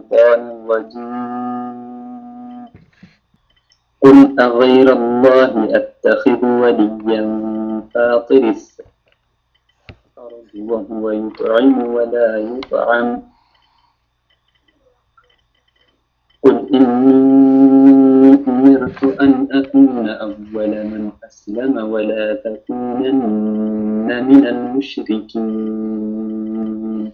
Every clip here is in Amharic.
الشيطان الرجيم قل أغير الله أتخذ وليا فاطر السماوات وهو يطعم ولا يطعم قل إني أمرت أن أكون أول من أسلم ولا تكونن من المشركين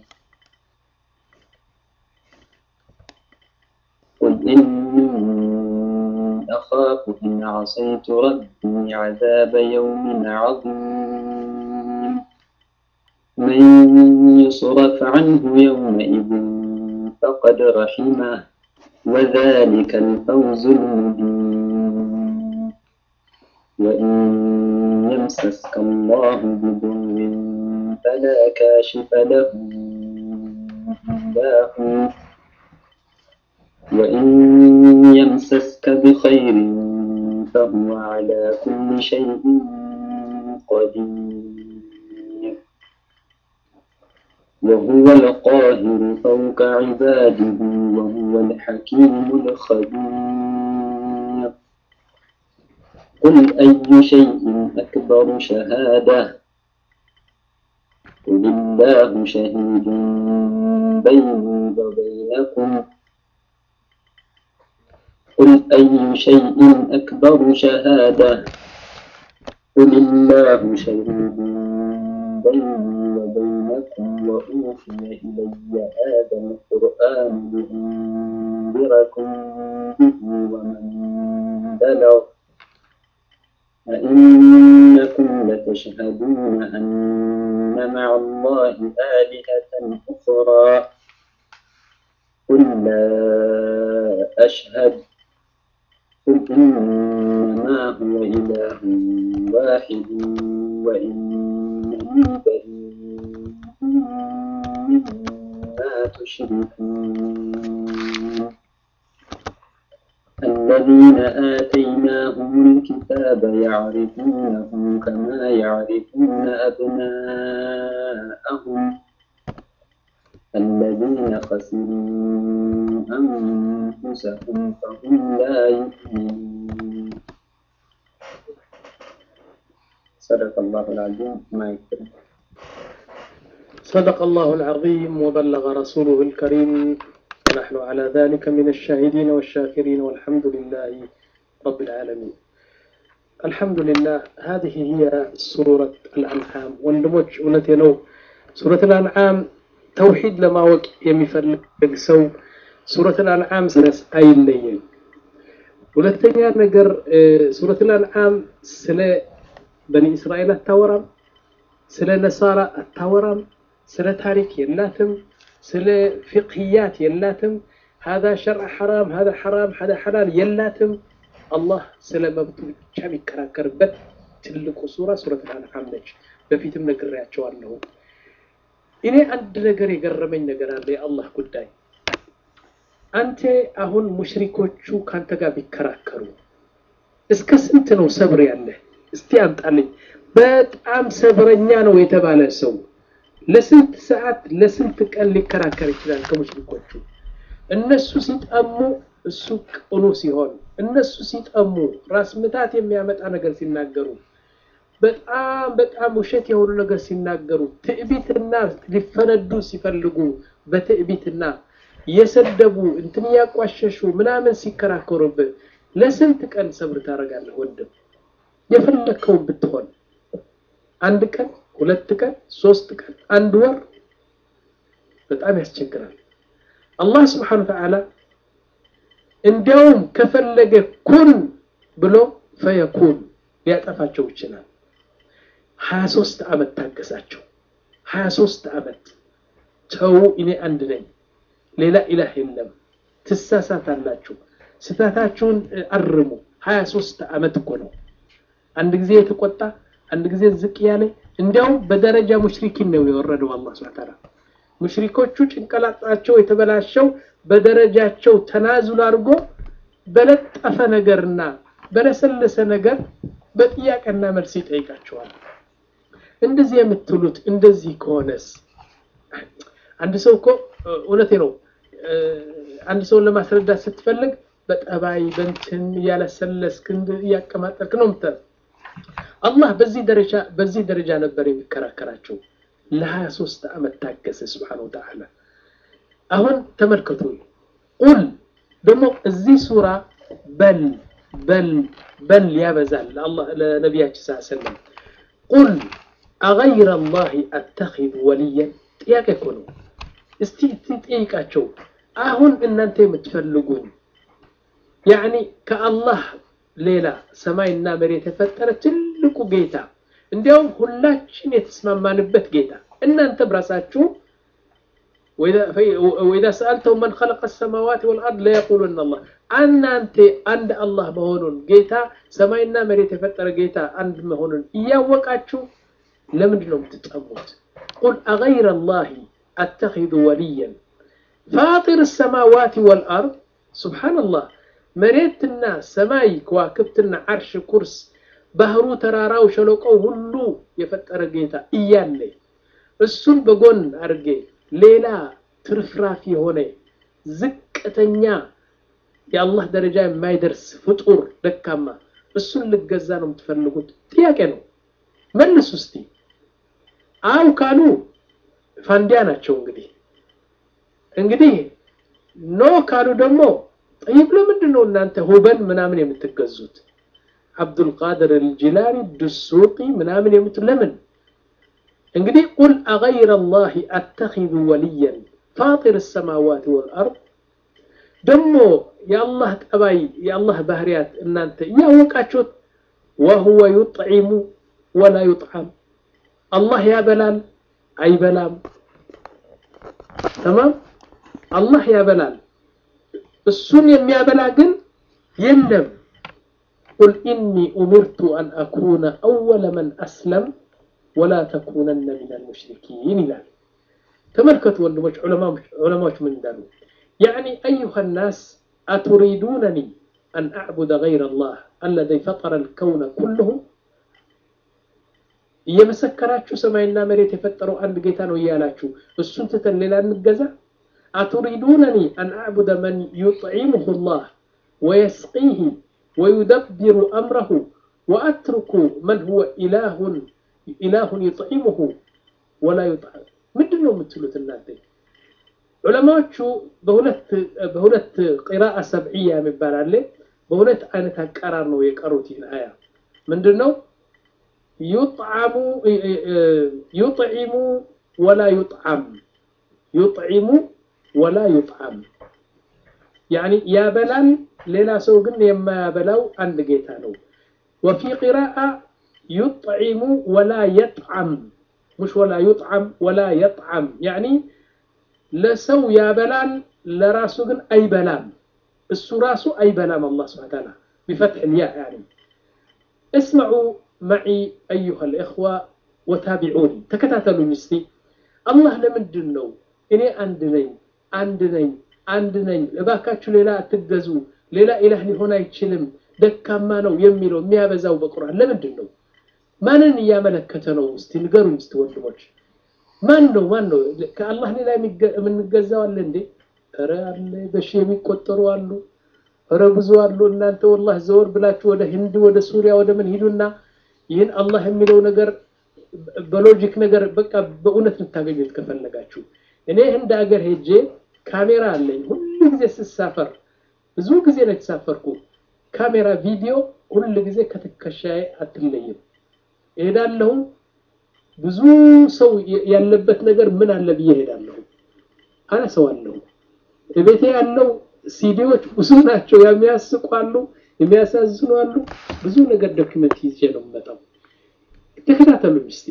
قل إني أخاف إن عصيت ربي عذاب يوم عظيم من يصرف عنه يومئذ فقد رحمه وذلك الفوز المبين وإن يمسسك الله بضر فلا كاشف له إلا هو وإن يمسسك بخير فهو على كل شيء قدير وهو القاهر فوق عباده وهو الحكيم الخبير قل أي شيء أكبر شهادة قل الله شهيد بيني وبينكم قل أي شيء أكبر شهادة قل الله شهيد بيني وبينكم وأوحي إلي هذا القرآن لأنذركم به ومن بلغ أئنكم لتشهدون أن مع الله آلهة أخرى قل لا أشهد قل إنما هو إله واحد وإنني بريء مما تشركون الذين آتيناهم الكتاب يعرفونه كما يعرفون أبناءهم الذين خسروا أنفسهم فهم لا يؤمنون صدق الله العظيم ما يكفي صدق الله العظيم وبلغ رسوله الكريم ونحن على ذلك من الشاهدين والشاكرين والحمد لله رب العالمين الحمد لله هذه هي سورة الأنعام ወንድሞች እውነቴ ነው ሱረት الأنعام ተውሂድ ለማወቅ የሚፈልግ ሰው ሱረት الأنعام ስረስ አይለይም ሁለተኛ ነገር ሱረት الأنعام ስለ በኒ እስራኤል አታወራም ስለ ነሳራ አታወራም ስለ ታሪክ የላትም ስለ ፍቅህያት የላትም هذا شرع حرام هذا حرام هذا حلال የላትም አላህ ስለ መብቱ ብቻ የሚከራከርበት ትልቁ ሱራ ሱረት አልአንዓም ነች በፊትም ነግሬያቸዋለሁ እኔ አንድ ነገር የገረመኝ ነገር አለ የአላህ ጉዳይ አንተ አሁን ሙሽሪኮቹ ካንተ ጋር ቢከራከሩ እስከ ስንት ነው ሰብር ያለህ እስቲ አምጣልኝ በጣም ሰብረኛ ነው የተባለ ሰው ለስንት ሰዓት ለስንት ቀን ሊከራከር ይችላል ከሙሽሪኮቹ እነሱ ሲጠሙ እሱ ቅኑ ሲሆን እነሱ ሲጠሙ ራስ ምታት የሚያመጣ ነገር ሲናገሩ በጣም በጣም ውሸት የሆኑ ነገር ሲናገሩ ትዕቢትና ሊፈነዱ ሲፈልጉ በትዕቢትና የሰደቡ እንትን ያቋሸሹ ምናምን ሲከራከሩብህ ለስንት ቀን ሰብር ታደርጋለህ ወንድም የፈለግከውን ብትሆን አንድ ቀን ሁለት ቀን ሶስት ቀን አንድ ወር በጣም ያስቸግራል አላህ ስብሓን ተዓላ እንዲያውም ከፈለገ ኩን ብሎ ፈየኩን ሊያጠፋቸው ይችላል ሀያ ሶስት ዓመት ታገሳቸው ሀያ ሶስት ዓመት ተው እኔ አንድ ነኝ ሌላ ኢላህ የለም ትሳሳታላችሁ ስህተታችሁን አርሙ ሀያ ሶስት ዓመት እኮ ነው አንድ ጊዜ የተቆጣ አንድ ጊዜ ዝቅ ያለ እንዲያውም በደረጃ ሙሽሪኪን ነው የወረደው አላህ ስብሐ ተዓላ ሙሽሪኮቹ ጭንቅላታቸው የተበላሸው በደረጃቸው ተናዙል አድርጎ በለጠፈ ነገርና በለሰለሰ ነገር በጥያቄና መልስ ይጠይቃቸዋል እንደዚህ የምትሉት እንደዚህ ከሆነስ አንድ ሰው እኮ እውነቴ ነው አንድ ሰውን ለማስረዳት ስትፈልግ በጠባይ በንትን እያለሰለስክ እያቀማጠልክ ነው ምታ አላህ በዚህ ደረጃ በዚህ ደረጃ ነበር የሚከራከራቸው ለሀያ ሶስት ዓመት ታገሰ ስብሓነሁ ወተዓላ አሁን ተመልከቱ ቁል ደግሞ እዚህ ሱራ በል በል በል ያበዛል ለነቢያችን ስ ሰለም ቁል አገይረ ላህ አተኪዝ ወልየን ጥያቄ እኮ ነው እስቲ ጠይቃቸው አሁን እናንተ የምትፈልጉኝ ያኒ ከአላህ ሌላ ሰማይና መሬት የፈጠረ ትልቁ ጌታ እንዲያውም ሁላችን የተስማማንበት ጌታ እናንተም ራሳችሁ ወኢዛ ሰአልተው መን ኸለቀ ሰማዋት ወልአርድ ለየቁሉን አላህ እናንተ አንድ አላህ መሆኑን ጌታ ሰማይና መሬት የፈጠረ ጌታ አንድ መሆኑን እያወቃችሁ ለምንድን ነው የምትጠሙት? ቁል አገይረ ላህ አተኪዙ ወልየን ፋጢር ሰማዋት ወልአርድ ሱብሓነላህ መሬትና ሰማይ ከዋክብትና ዓርሽ ኩርስ ባህሩ ተራራው ሸለቆው ሁሉ የፈጠረ ጌታ እያለ እሱን በጎን አድርጌ ሌላ ትርፍራፊ የሆነ ዝቅተኛ የአላህ ደረጃ የማይደርስ ፍጡር ደካማ እሱን ልገዛ ነው የምትፈልጉት? ጥያቄ ነው። መልሱ እስቲ። አው ካሉ ፋንዲያ ናቸው። እንግዲህ እንግዲህ ኖ ካሉ ደግሞ ጠይብ ለምንድን ነው እናንተ ሁበል ምናምን የምትገዙት? አብዱልቃድር አልጂላኒ ድሱቂ ምናምን የምት ለምን እንግዲህ ቁል አገይረ ላህ አተኪዙ ወልየን ፋጢር ሰማዋት ወልአርድ ደግሞ የአላህ ጠባይ የአላህ ባህርያት እናንተ እያወቃችሁት ወሁወ ዩጥዒሙ ወላ ዩጥዓም አላህ ያበላል አይበላም ተማም አላህ ያበላል እሱን የሚያበላ ግን የለም ቁል ኢኒ ኡሚርቱ አን አኩነ አወለ መን አስለም ወላ ተኩነነ ሚነል ሙሽሪኪን ይላል ተመልከቱ ወንድሞች ዑለማዎች ምን እንዳሉ ያዕኒ አዩሃ ናስ አቱሪዱነኒ አን አዕቡደ ገይረ ላህ አለዚ ፈጠረ ልከውነ ኩልሁ እየመሰከራችሁ ሰማይና መሬት የፈጠረው አንድ ጌታ ነው እያላችሁ እሱን ትተን ሌላ እንገዛ አቱሪዱነኒ አን አዕቡደ መን ዩጥዒሙሁ ላህ ወየስቂህ ወዩደብሩ አምረሁ ወአትርኩ መን ሁወ ኢላሁን ኢላሁን ዩጥዒሙሁ ወላ ዩጥዓም ምንድን ነው የምትሉት እናንተ ዑለማዎቹ በሁለት ቂራአ ሰብዕያ የሚባል አለ በሁለት አይነት አቀራር ነው የቀሩት ይህን አያ ምንድን ነው ዩጥዓሙ ዩጥዒሙ ወላ ዩጥዓም ዩጥዒሙ ወላ ዩጥዓም ያኒ ያበላል ሌላ ሰው ግን የማያበላው አንድ ጌታ ነው ወፊ ቂራአ ዩጥዒሙ ወላ የጥዓም مش ولا يطعم ولا يطعم يعني ለሰው ያበላል ለራሱ ግን አይበላም እሱ ራሱ አይበላም الله سبحانه وتعالى بفتح الياء يعني اسمعوا معي أيها الإخوة وتابعوني تكتاتلوا مستي الله لمندن ነው እኔ አንድ ነኝ አንድ ነኝ አንድ ነኝ እባካችሁ ሌላ አትገዙ ሌላ ኢላህ ሊሆን አይችልም ደካማ ነው የሚለው የሚያበዛው በቁርአን ለምንድን ነው ማንን እያመለከተ ነው እስቲ ንገሩኝ እስቲ ወንድሞች ማን ነው ማን ነው ከአላህ ሌላ የምንገዛው አለ እንዴ ኧረ አለ በሺ የሚቆጠሩ አሉ ኧረ ብዙ አሉ እናንተ ወላህ ዘወር ብላችሁ ወደ ህንድ ወደ ሱሪያ ወደ ምን ሂዱና ይህን አላህ የሚለው ነገር በሎጂክ ነገር በቃ በእውነት ልታገኙት ከፈለጋችሁ እኔ ህንድ ሀገር ሄጄ ካሜራ አለኝ ሁሉ ጊዜ ስሳፈር ብዙ ጊዜ ነው የተሳፈርኩ ካሜራ ቪዲዮ ሁሉ ጊዜ ከትከሻዬ አትለይም እሄዳለሁ ብዙ ሰው ያለበት ነገር ምን አለ ብዬ እሄዳለሁ አነሰዋለሁ ቤቴ ያለው ሲዲዎች ብዙ ናቸው የሚያስቁ አሉ የሚያሳዝኑ አሉ ብዙ ነገር ዶክመንት ይዤ ነው የምመጣው ተከታተሉ እስቲ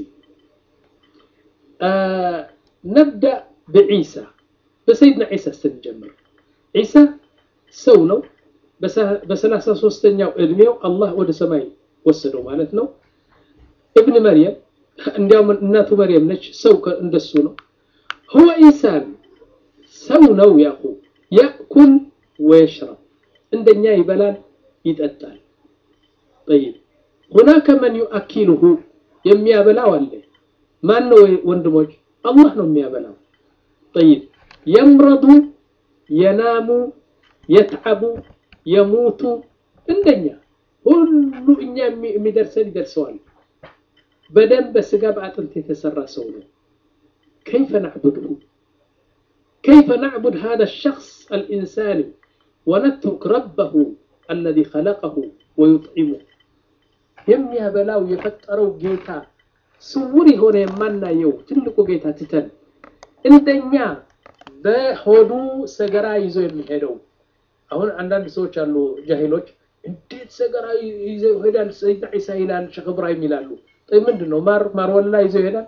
ነብዳ በዒሳ በሰይድና ዒሳ ስንጀምር ዒሳ ሰው ነው በሰላሳ ሶስተኛው እድሜው አላህ ወደ ሰማይ ወሰደው ማለት ነው ابن مريم እንዲያውም እናቱ መርየም ነች ሰው እንደሱ ነው هو ኢንሳን ሰው ነው ያቁ ያእኩል ወየሽረብ እንደኛ ይበላል ይጠጣል طيب هناك من يؤكله የሚያበላው አለ ማን ነው ወንድሞች አላህ ነው የሚያበላው طيب يمرض የናሙ የትዓቡ የሙቱ እንደኛ ሁሉ እኛ የሚደርሰን ይደርሰዋል። በደም በስጋ በአጥንት የተሰራ ሰው ነው። ከይፈ ናዕቡድሁ ከይፈ ናዕቡድ ሃذا الشخص الإنساني ونترك ربه الذي خلقه ويطعمه የሚያበላው የፈጠረው ጌታ ስውር የሆነ የማናየው ትልቁ ጌታ ትተን እንደኛ በሆዱ ሰገራ ይዞ የሚሄደው አሁን አንዳንድ ሰዎች አሉ ጃሂሎች እንዴት ሰገራ ይዞ ይሄዳል ሰይድ ዒሳ ይላል ሸኽ ኢብራሂም ይላሉ ምንድን ነው ማር ማርወላ ይዞ ይሄዳል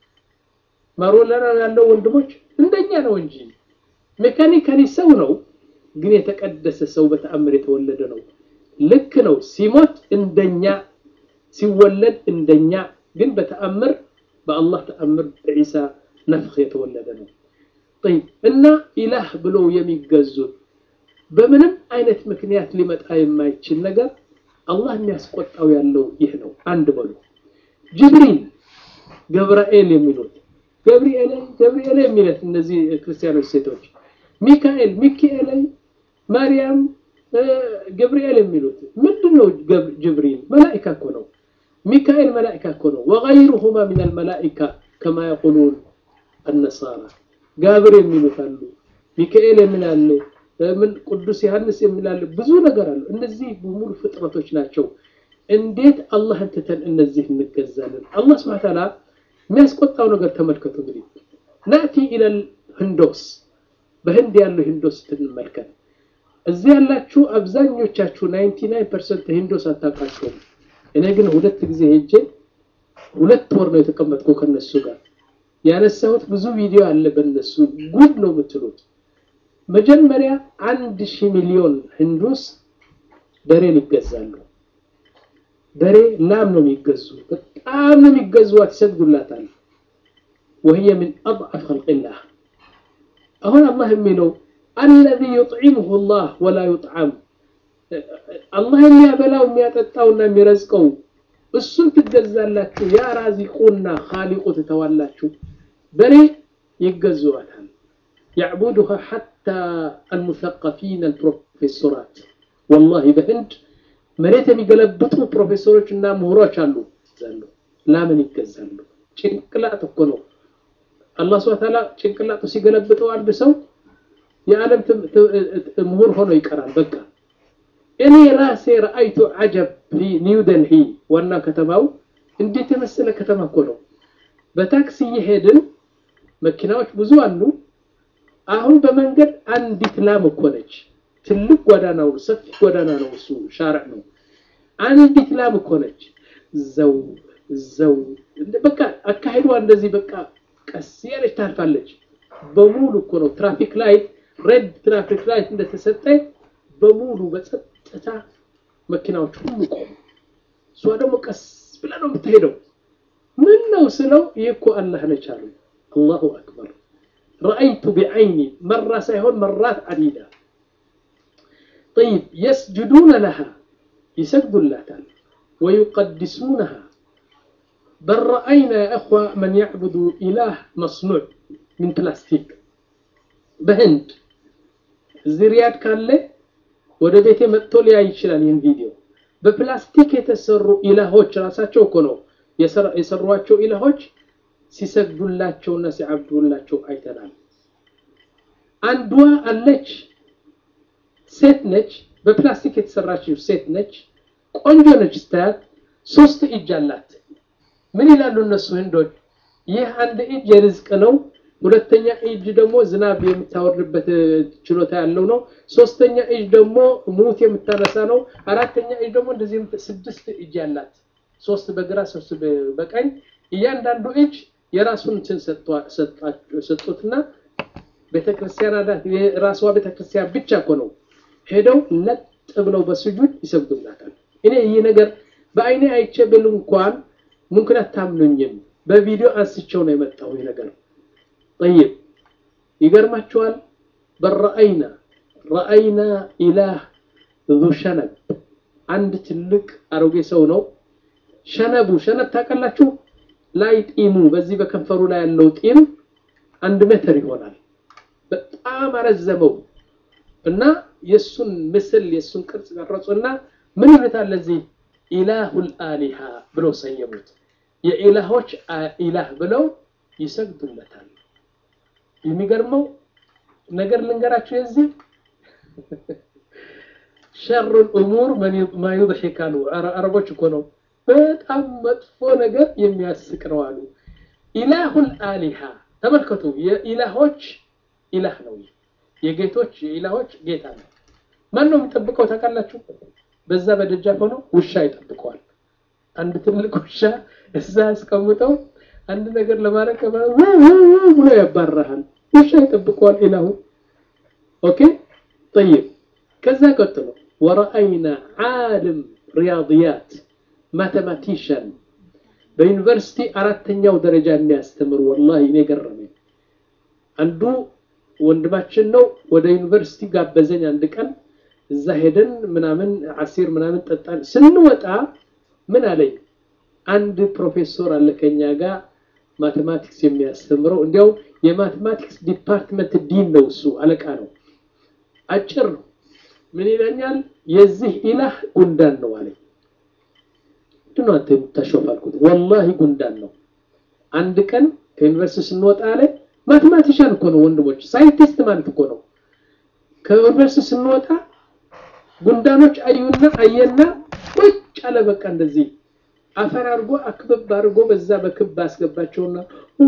ማርወላ ያለው ወንድሞች እንደኛ ነው እንጂ ሜካኒካሊ ሰው ነው ግን የተቀደሰ ሰው በተአምር የተወለደ ነው ልክ ነው ሲሞት እንደኛ ሲወለድ እንደኛ ግን በተአምር በአላህ ተአምር በዒሳ ነፍኽ የተወለደ ነው طيب እና ኢላህ ብለው የሚገዙት በምንም አይነት ምክንያት ሊመጣ የማይችል ነገር አላህ የሚያስቆጣው ያለው ይህ ነው አንድ በሉ ጅብሪል ገብርኤል የሚሉት ገብርኤል ገብርኤል የሚለት እነዚህ ክርስቲያኖች ሴቶች ሚካኤል ሚካኤል ማርያም ገብርኤል የሚሉት ምንድነው ጅብሪል መላኢካ እኮ ነው ሚካኤል መላኢካ እኮ ነው ወገይሩሁማ ሚን አልመላኢካ ከማ የቁሉን አነሳራ ጋብር የሚሉት አሉ ሚካኤል የሚላለ ምን ቅዱስ ዮሐንስ የሚላለ ብዙ ነገር አሉ እነዚህ በሙሉ ፍጥረቶች ናቸው እንዴት አላህን ትተን እነዚህ እንገዛለን አላህ ስብሐ ተዓላ የሚያስቆጣው ነገር ተመልከቱ እንግዲህ ናእቲ ኢለል ህንዶስ በህንድ ያለው ሂንዶስ ትንመልከት እዚህ ያላችሁ አብዛኞቻችሁ 99 ፐርሰንት ሂንዶስ አታውቃቸውም እኔ ግን ሁለት ጊዜ ሄጄ ሁለት ወር ነው የተቀመጥኩ ከነሱ ጋር ያነሳሁት ብዙ ቪዲዮ አለ በነሱ ጉድ ነው የምትሉት መጀመሪያ አንድ ሺህ ሚሊዮን ህንዱስ በሬን ይገዛሉ በሬ ላም ነው የሚገዙ በጣም ነው የሚገዙዋት ይሰግዱላታል وهي من أضعف خلق الله አሁን አላህ የሚለው الذي يطعمه الله ولا يطعم አላህ የሚያበላው የሚያጠጣውና የሚረዝቀው እሱን ትገዛላችሁ ያ ራዚቁና ኻሊቁ ትተዋላችሁ በሬ ይገዙዋታል يعبدها حتى المثقفين البروفيسورات والله በህንድ መሬት የሚገለብጡ ፕሮፌሰሮች እና ምሁሮች አሉ ዘሉ ላምን ይገዛሉ ጭንቅላት እኮ ነው አላህ ስብሐ ተዓላ ጭንቅላቱ ሲገለብጠው አንድ ሰው የዓለም ምሁር ሆኖ ይቀራል በቃ እኔ ራሴ ረአይቱ አጀብ ኒው ደልሂ ዋና ከተማው እንዴት የመሰለ ከተማ እኮ ነው በታክሲ እየሄድን መኪናዎች ብዙ አሉ አሁን በመንገድ አንዲት ላም እኮ ነች ትልቅ ጎዳና ነው ሰፊ ጎዳና ነው እሱ ሻርዕ ነው አንዲት ላም እኮ ነች ዘው ዘው በቃ አካሄዷ እንደዚህ በቃ ቀስ ያለች ታልፋለች በሙሉ እኮ ነው ትራፊክ ላይት ሬድ ትራፊክ ላይት እንደተሰጠ በሙሉ በጸጥታ መኪናዎች ሁሉ ቆሙ እሷ ደግሞ ቀስ ብላ ነው የምትሄደው ምን ነው ስለው ይህ እኮ አላህ ነች አሉ አላሁ አክበር ረአይቱ ቢዐይኒ መራ ሳይሆን መራት አዲዳ طيب يسجدون لها يسجدوا اللاتان ويقدسونها بل رأينا يا أخوة من يعبد إله مصنوع من بلاستيك بهند زريات كان له ወደ ቤቴ መጥቶ ሊያይ ይችላል ይህን ቪዲዮ በፕላስቲክ የተሰሩ ኢላሆች ራሳቸው እኮ ነው የሰሯቸው ኢላሆች ሲሰግዱላቸውና ሲዓብዱላቸው አይተናል አንዷ አለች ሴት ነች በፕላስቲክ የተሰራችው ሴት ነች ቆንጆ ነች ስታያት ሶስት እጅ አላት ምን ይላሉ እነሱ ህንዶች ይህ አንድ እጅ የርዝቅ ነው ሁለተኛ እጅ ደግሞ ዝናብ የምታወርድበት ችሎታ ያለው ነው ሶስተኛ እጅ ደግሞ ሙት የምታነሳ ነው አራተኛ እጅ ደግሞ እንደዚህ ስድስት እጅ ያላት ሶስት በግራ ሶስት በቀኝ እያንዳንዱ እጅ የራሱን እንትን ሰጡትና ቤተክርስቲያን አላት የራሷ ቤተክርስቲያን ብቻ እኮ ነው ሄደው ለጥ ብለው በስጁድ ይሰግዱላታል እኔ ይህ ነገር በአይኔ አይቼ ብል እንኳን ሙምክን አታምኑኝም በቪዲዮ አንስቸው ነው የመጣው ይህ ነገር طيب ይገርማችኋል በረአይና ረአይና ኢላህ ዙ ሸነብ አንድ ትልቅ አሮጌ ሰው ነው ሸነቡ ሸነብ ታውቃላችሁ ላይ ጢሙ በዚህ በከንፈሩ ላይ ያለው ጢም አንድ ሜትር ይሆናል በጣም አረዘመው እና የእሱን ምስል የእሱን ቅርጽ ቀረጹና ምን ይሉታል ለዚህ ኢላሁል አሊሃ ብለው ሰየሙት። የኢላሆች ኢላህ ብለው ይሰግዱለታል። የሚገርመው ነገር ልንገራቸው የዚህ ሸሩል ኡሙር ማ ዩድሒክ አሉ አረቦች እኮ ነው። በጣም መጥፎ ነገር የሚያስቅ ነው አሉ። ኢላሁል አሊሃ ተመልከቱ፣ የኢላሆች ኢላህ ነው። የጌቶች የኢላሆች ጌታ ነው። ማን ነው የሚጠብቀው ታውቃላችሁ? በዛ በደጃፍ ሆኖ ውሻ ይጠብቀዋል። አንድ ትልቅ ውሻ እዛ አስቀምጠው አንድ ነገር ለማድረግ ብሎ ያባራሃል። ውሻ ይጠብቀዋል ኢላሁ። ኦኬ ጠይብ። ከዛ ቀጥሎ ወረአይና ዓለም ሪያድያት ማቴማቲሽያን በዩኒቨርሲቲ አራተኛው ደረጃ የሚያስተምር ወላሂ እኔ ገረመኝ። አንዱ ወንድማችን ነው። ወደ ዩኒቨርሲቲ ጋበዘኝ አንድ ቀን እዛ ሄደን ምናምን አሲር ምናምን ጠጣን። ስንወጣ ምን አለኝ፣ አንድ ፕሮፌሰር አለ ከኛ ጋር ማቴማቲክስ የሚያስተምረው እንዲያው የማቴማቲክስ ዲፓርትመንት ዲን ነው እሱ አለቃ ነው። አጭር ነው። ምን ይለኛል፣ የዚህ ኢላህ ጉንዳን ነው አለኝ። ምንድን ነው አንተ የምታሾፍ አልኩት። ወላሂ ጉንዳን ነው። አንድ ቀን ከዩኒቨርሲቲ ስንወጣ አለኝ፣ ማቴማቲሻን እኮ ነው ወንድሞች፣ ሳይንቲስት ማለት እኮ ነው። ከዩኒቨርሲቲ ስንወጣ ጉንዳኖች አዩና አየና ቁጭ አለ። በቃ እንደዚህ አፈር አድርጎ አክብብ አድርጎ በዛ በክብ አስገባቸውና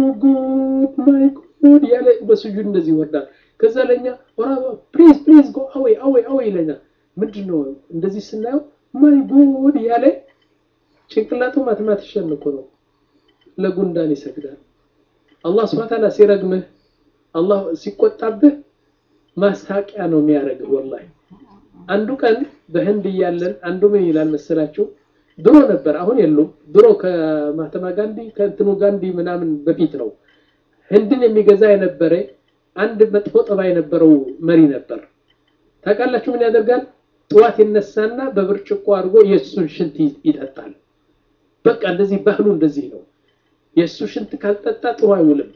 ጉድ ማይ ጉድ ያለ በስጁድ እንደዚህ ይወርዳል። ከዛ ለኛ ፕሊዝ ፕሊዝ ጎ አዌይ አዌይ አዌይ ይለኛል። ምንድን ነው እንደዚህ ስናየው ማይ ጉድ ያለ ጭንቅላቱ ማትማቲሽን እኮ ነው። ለጉንዳን ይሰግዳል። አላህ ስብሐ ወተዓላ ሲረግምህ፣ አላህ ሲቆጣብህ ማስታቂያ ነው የሚያደርግህ ወላሂ አንዱ ቀን በህንድ እያለን አንዱ ምን ይላል መሰላችሁ? ድሮ ነበር፣ አሁን የሉም። ድሮ ከማህተማ ጋንዲ ከእንትኑ ጋንዲ ምናምን በፊት ነው። ህንድን የሚገዛ የነበረ አንድ መጥፎ ጠባይ የነበረው መሪ ነበር። ታውቃላችሁ ምን ያደርጋል? ጠዋት ይነሳና በብርጭቆ አድርጎ የእሱን ሽንት ይጠጣል። በቃ እንደዚህ ባህሉ እንደዚህ ነው። የእሱ ሽንት ካልጠጣ ጥሩ አይውልም።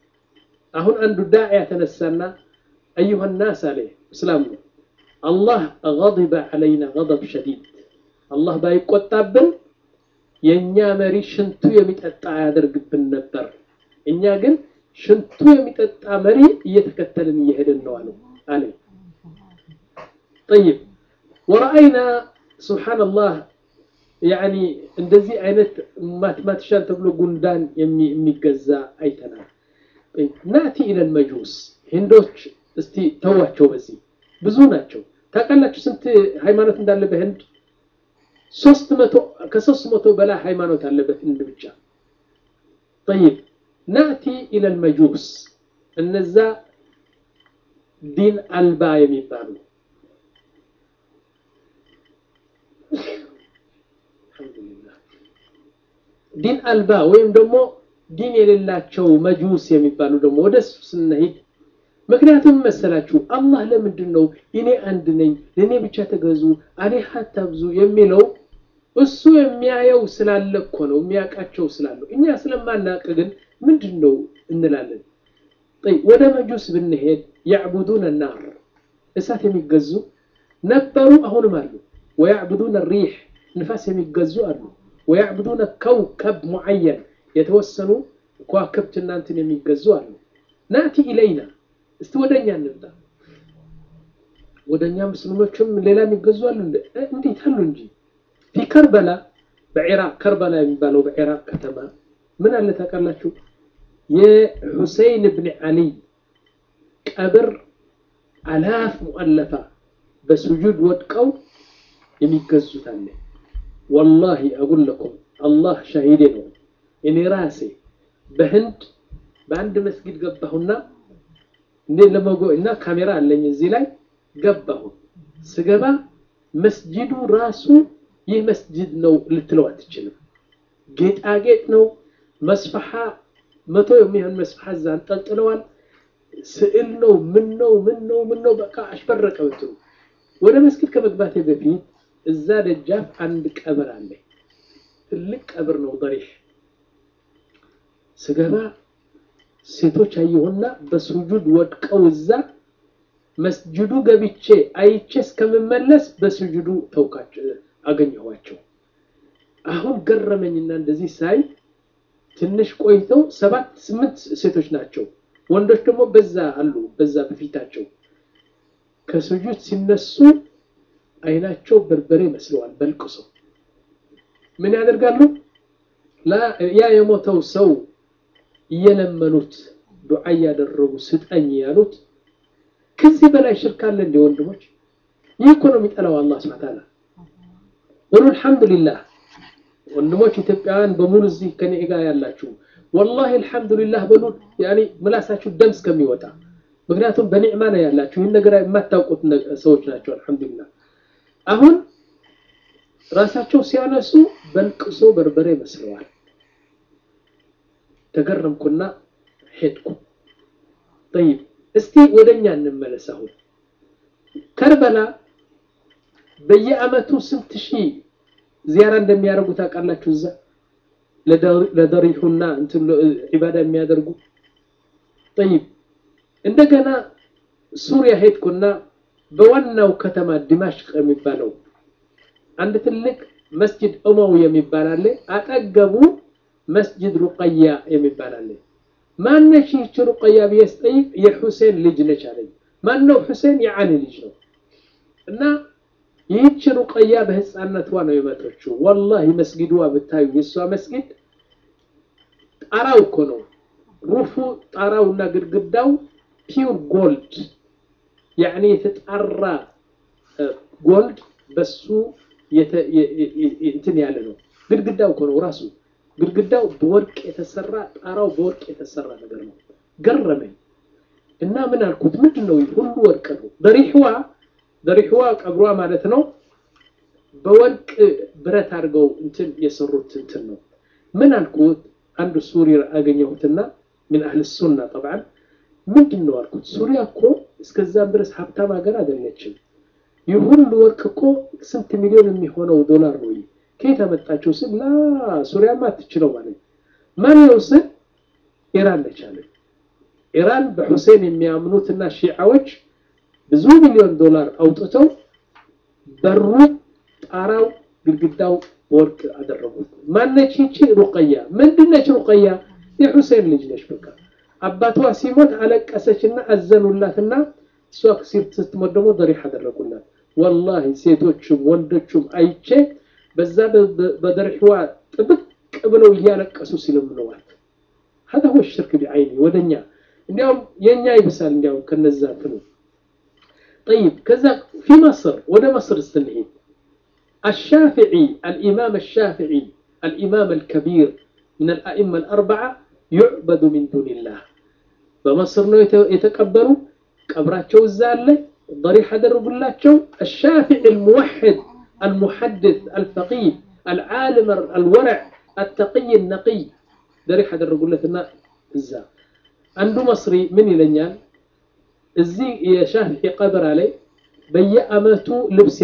አሁን አንዱ ዳዕያ ተነሳና አዩሃ ናስ አለ እስላም ነው አላህ ገضበ ዐለይና ገضብ ሸዲድ አላህ ባይቆጣብን የእኛ መሪ ሽንቱ የሚጠጣ አያደርግብን ነበር። እኛ ግን ሽንቱ የሚጠጣ መሪ እየተከተልን እየሄድን ነው አለ አለ። ጠይብ ወረአይና ሱብሓነላህ ያኒ እንደዚህ አይነት ማትማቲሻን ተብሎ ጉንዳን የሚገዛ አይተናል። ናቲ ኢለል መጁስ ሂንዶች እስቲ ተዋቸው በዚህ ብዙ ናቸው። ታውቃላችሁ ስንት ሃይማኖት እንዳለ በህንድ? ሶስት መቶ ከሶስት መቶ በላይ ሃይማኖት አለ በህንድ ብቻ። ጠይብ ናቲ ኢለል መጁስ እነዛ ዲን አልባ የሚባሉ ዲን አልባ ወይም ደግሞ ዲን የሌላቸው መጁስ የሚባሉ ደግሞ ወደ እሱ ስንሄድ ምክንያቱም መሰላችሁ አላህ ለምንድን ነው እኔ አንድ ነኝ ለእኔ ብቻ ተገዙ አሌሃ አታብዙ የሚለው እሱ የሚያየው ስላለ እኮ ነው የሚያውቃቸው ስላለው እኛ ስለማናውቅ ግን ምንድን ነው እንላለን ወደ መጁስ ብንሄድ ያዕቡዱን ናር እሳት የሚገዙ ነበሩ አሁንም አሉ ወያዕቡዱን ሪሕ ንፋስ የሚገዙ አሉ ወያዕቡዱን ከውከብ ሙዓየን የተወሰኑ ከዋክብት እናንትን የሚገዙ አሉ ናቲ ኢለይና እስቲ ወደኛ እንምጣ ወደኛ ሙስሊሞችም ሌላ የሚገዙ አሉ እንዴት አሉ እንጂ ፊ ከርበላ በኢራቅ ከርበላ የሚባለው በኢራቅ ከተማ ምን አለ ታውቃላችሁ የሁሰይን ብን አሊ ቀብር አላፍ ሙአለፋ በስጁድ ወድቀው የሚገዙት አለ ወላሂ አጉል ለኩም አላህ ሻሂዴ ነው እኔ ራሴ በህንድ በአንድ መስጊድ ገባሁና እንዴ ለመጎ እና ካሜራ አለኝ እዚህ ላይ ገባሁ ስገባ መስጂዱ ራሱ ይህ መስጂድ ነው ልትለው አትችልም ጌጣጌጥ ነው መስፈሓ መቶ የሚሆን መስፈሓ እዛ አንጠልጥለዋል ስዕል ነው ምን ነው ምን ነው ምን ነው በቃ አሽበረቀ ብትሉ ወደ መስጊድ ከመግባቴ በፊት እዛ ደጃፍ አንድ ቀብር አለ ትልቅ ቀብር ነው በሪሽ ስገባ ሴቶች አየሁና በሱጁድ ወድቀው እዛ መስጅዱ ገብቼ አይቼ እስከምመለስ በስጁዱ ተውካቸው አገኘኋቸው። አሁን ገረመኝና እንደዚህ ሳይ ትንሽ ቆይተው ሰባት ስምንት ሴቶች ናቸው። ወንዶች ደግሞ በዛ አሉ፣ በዛ በፊታቸው ከስጁድ ሲነሱ አይናቸው በርበሬ መስለዋል። በልቅሶ ምን ያደርጋሉ? ያ የሞተው ሰው እየለመኑት ዱዓ እያደረጉ ስጠኝ ያሉት። ከዚህ በላይ ሽርክ አለ እንደ ወንድሞች? ይህ እኮ ነው የሚጠላው አላህ ሱብሓነሁ ወተዓላ። ወሉ አልሐምዱሊላህ ወንድሞች ኢትዮጵያውያን በሙሉ እዚህ ከኔ ጋር ያላችሁ ወላሂ አልሐምዱሊላህ በሉ። ያኔ ምላሳችሁ ደም እስከሚወጣ ምክንያቱም በኒዕማ ነው ያላችሁ። ይህን ነገር የማታውቁት ሰዎች ናቸው። አልሐምዱሊላህ አሁን ራሳቸው ሲያነሱ በልቅሶ በርበሬ መስለዋል። ተገረምኩና ሄድኩ። ጠይብ እስቲ ወደኛ እንመለስ። አሁን ከርበላ በየአመቱ ስንት ሺህ ዚያራ እንደሚያደርጉ ታውቃላችሁ? እዛ ለደሪሁና እንትን ዒባዳ የሚያደርጉ ጠይብ እንደገና ሱሪያ ሄድኩና በዋናው ከተማ ዲማሽቅ የሚባለው አንድ ትልቅ መስጅድ ኡመዊ የሚባል አለ። አጠገቡ መስጅድ ሩቀያ የሚባል አለ። ማነች ይህች ሩቀያ ብዬ ስጠይቅ የሁሴን ልጅ ነች አለኝ። ማነው ሁሴን? የዓሊ ልጅ ነው። እና ይህች ሩቀያ በህፃነቷ ነው የመተችው። ወላሂ መስጊድዋ ብታዩ የእሷ መስጊድ ጣራው እኮ ነው ሩፉ ጣራውና ግድግዳው ፒውር ጎልድ ያኔ የተጣራ ጎልድ በሱ እንትን ያለ ነው። ግድግዳው እኮ ነው ራሱ ግድግዳው በወርቅ የተሰራ ጣራው በወርቅ የተሰራ ነገር ነው። ገረመኝ እና ምን አልኩት፣ ምንድን ነው ሁሉ ወርቅ ነው። በሪሕዋ በሪሕዋ ቀብሯ ማለት ነው በወርቅ ብረት አድርገው እንትን የሰሩት እንትን ነው። ምን አልኩት፣ አንዱ ሱሪ አገኘሁትና ምን አህል ሱና ጠብዓን ምንድን ነው አልኩት። ሱሪያ እኮ እስከዛም ድረስ ሀብታም ሀገር አይደለችም። ይህ ሁሉ ወርቅ እኮ ስንት ሚሊዮን የሚሆነው ዶላር ነው። ከየት አመጣቸው ስል ላ ሱሪያማ አትችለው ማለት ማን ነው ስል ኢራን ነች አለ። ኢራን በሁሴን የሚያምኑትና ሺዓዎች ብዙ ሚሊዮን ዶላር አውጥተው በሩ፣ ጣራው፣ ግድግዳው በወርቅ አደረጉት። ማነች ይቺ? ሩቀያ። ምንድነች ሩቀያ? የሁሴን ልጅ ነች። በቃ አባቷ ሲሞት አለቀሰችና አዘኑላትና እሷ ስትሞት ደግሞ ደሪህ አደረጉላት። ወላሂ ሴቶቹም ወንዶቹም አይቼ በዛ በደሪህዋ ጥብቅ ብለው እያለቀሱ ሲለምነዋል። ሀዛ ሁወ ሽርክ ቢዐይኒ ወደኛ እንዲያውም የኛ ይብሳል። እንዲያውም ከነዛ ትኑ ጠይብ። ከዛ ፊ መስር ወደ መስር ስትንሄድ አሻፊዒ አልኢማም አሻፊዒ አልኢማም አልከቢር ምን አልአኢማ አልአርበዓ ዩዕበዱ ሚን ዱንላህ በመስር ነው የተቀበሩ። ቀብራቸው እዛ አለ። ضريح አደረጉላቸው። الشافعي الموحد المحدث الفقيه العالم الورع التقي النقي ضريح አደረጉለትና እዛ አንዱ መስሪ ምን ይለኛል እዚህ የሻፊዒ ቀብር ላይ በየአመቱ ልብስ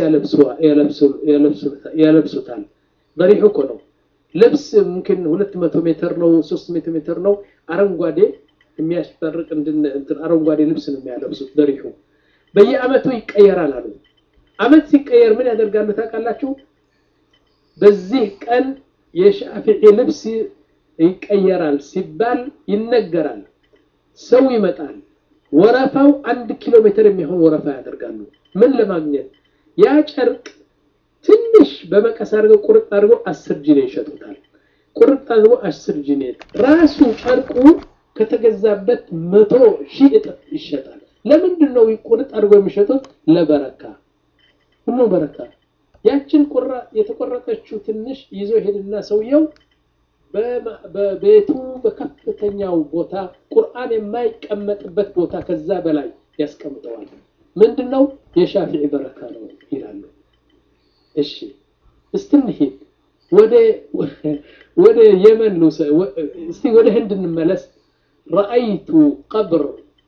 ያለብሱታል። ضريح እኮ ነው ልብስ ሙምኪን ሁለት መቶ ሜትር ነው ሶስት መቶ ሜትር ነው አረንጓዴ የሚያስፈርቅ እንትን አረንጓዴ ልብስ ነው የሚያለብሱት። ደሪሑ በየአመቱ ይቀየራል አሉ። አመት ሲቀየር ምን ያደርጋሉ ታውቃላችሁ? በዚህ ቀን የሻፊዒ ልብስ ይቀየራል ሲባል ይነገራል። ሰው ይመጣል። ወረፋው አንድ ኪሎ ሜትር የሚሆን ወረፋ ያደርጋሉ። ምን ለማግኘት ያ ጨርቅ ትንሽ በመቀስ አድርገው ቁርጥ አድርገው አስር ጂኔ ይሸጡታል። ቁርጥ አድርገው አስር ጂኔ ራሱ ጨርቁ ከተገዛበት መቶ ሺህ እጥፍ ይሸጣል። ለምንድን ነው ቁርጥ አድርገው የሚሸጡት? ለበረካ ሁሉ በረካ። ያችን ቁራ የተቆረጠችው ትንሽ ይዞ ሄድና ሰውየው በቤቱ በከፍተኛው ቦታ ቁርአን የማይቀመጥበት ቦታ ከዛ በላይ ያስቀምጠዋል። ምንድን ነው የሻፊዒ በረካ ነው ይላሉ። እሺ እስትንሄድ ወደ ወደ የመን እስቲ ወደ ህንድ እንመለስ። ረአይቱ ቀብር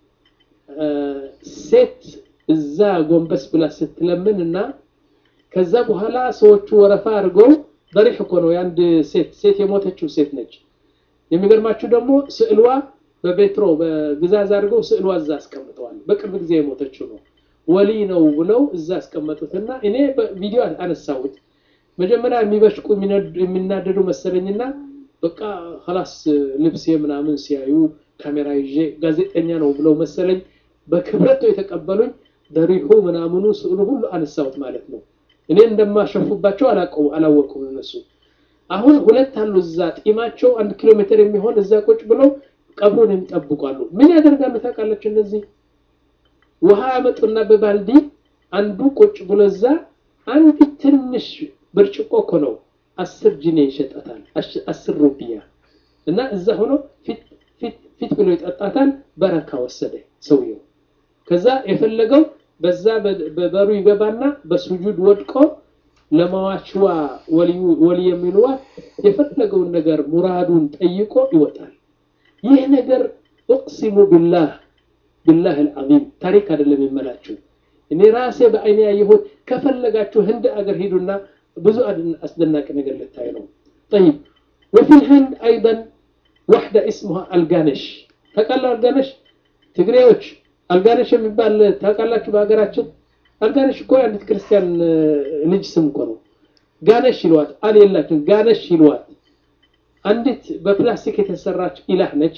ሴት እዛ ጎንበስ ብላ ስትለምን እና ከዛ በኋላ ሰዎቹ ወረፋ አድርገው በሪሕ እኮ ነው የአንድ ሴት ሴት የሞተችው ሴት ነች። የሚገርማችሁ ደግሞ ስዕልዋ በቤትሮ በግዛዝ አድርገው ስዕልዋ እዛ አስቀምጠዋል። በቅርብ ጊዜ የሞተችው ነው። ወሊ ነው ብለው እዛ አስቀመጡትና እኔ በቪዲዮ አነሳሁት። መጀመሪያ የሚበሽቁ የሚናደዱ መሰለኝና በቃ ኸላስ ልብሴ ምናምን ሲያዩ ካሜራ ይዤ ጋዜጠኛ ነው ብለው መሰለኝ በክብረት ነው የተቀበሉኝ። ደሪሁ ምናምኑ ስዕሉ ሁሉ አነሳሁት ማለት ነው። እኔ እንደማሸፉባቸው አላወቁም እነሱ። አሁን ሁለት አሉ እዛ ጢማቸው አንድ ኪሎ ሜትር የሚሆን እዛ ቁጭ ብለው ቀብሩን የሚጠብቋሉ። ምን ያደርጋሉ ታውቃለች? እነዚህ ውሃ ያመጡና በባልዲ አንዱ ቁጭ ብሎ እዛ አንድ ትንሽ ብርጭቆ እኮ ነው አስር ጂኔ ይሸጣታል፣ አስር ሩቢያ እና እዛ ሆኖ ፊት ብሎ ይጠጣታል። በረካ ወሰደ ሰውየው። ከዛ የፈለገው በዛ በበሩ ይገባና በሱጁድ ወድቆ ለማዋችዋ ወሊ የሚልዋ የፈለገውን ነገር ሙራዱን ጠይቆ ይወጣል። ይህ ነገር እቅሲሙ ቢላህ ቢላህ አልዓዚም ታሪክ አይደለም የምላችሁ እኔ ራሴ በአይኔ ያየሁት። ከፈለጋችሁ ህንድ አገር ሂዱና ብዙ አስደናቂ ነገር ልታይ ነው። ጠይብ ወፊ ልህንድ አይደን ዋሕዳ እስሙሃ አልጋነሽ ታውቃለህ? አልጋነሽ ትግሬዎች አልጋነሽ የሚባል ታውቃላችሁ? በሀገራችን አልጋነሽ እኮ የአንዲት ክርስቲያን ልጅ ስም እኮ ነው። ጋነሽ ይለዋት አል የላችሁም ጋነሽ ይለዋት። አንዲት በፕላስቲክ የተሰራች ኢላህ ነች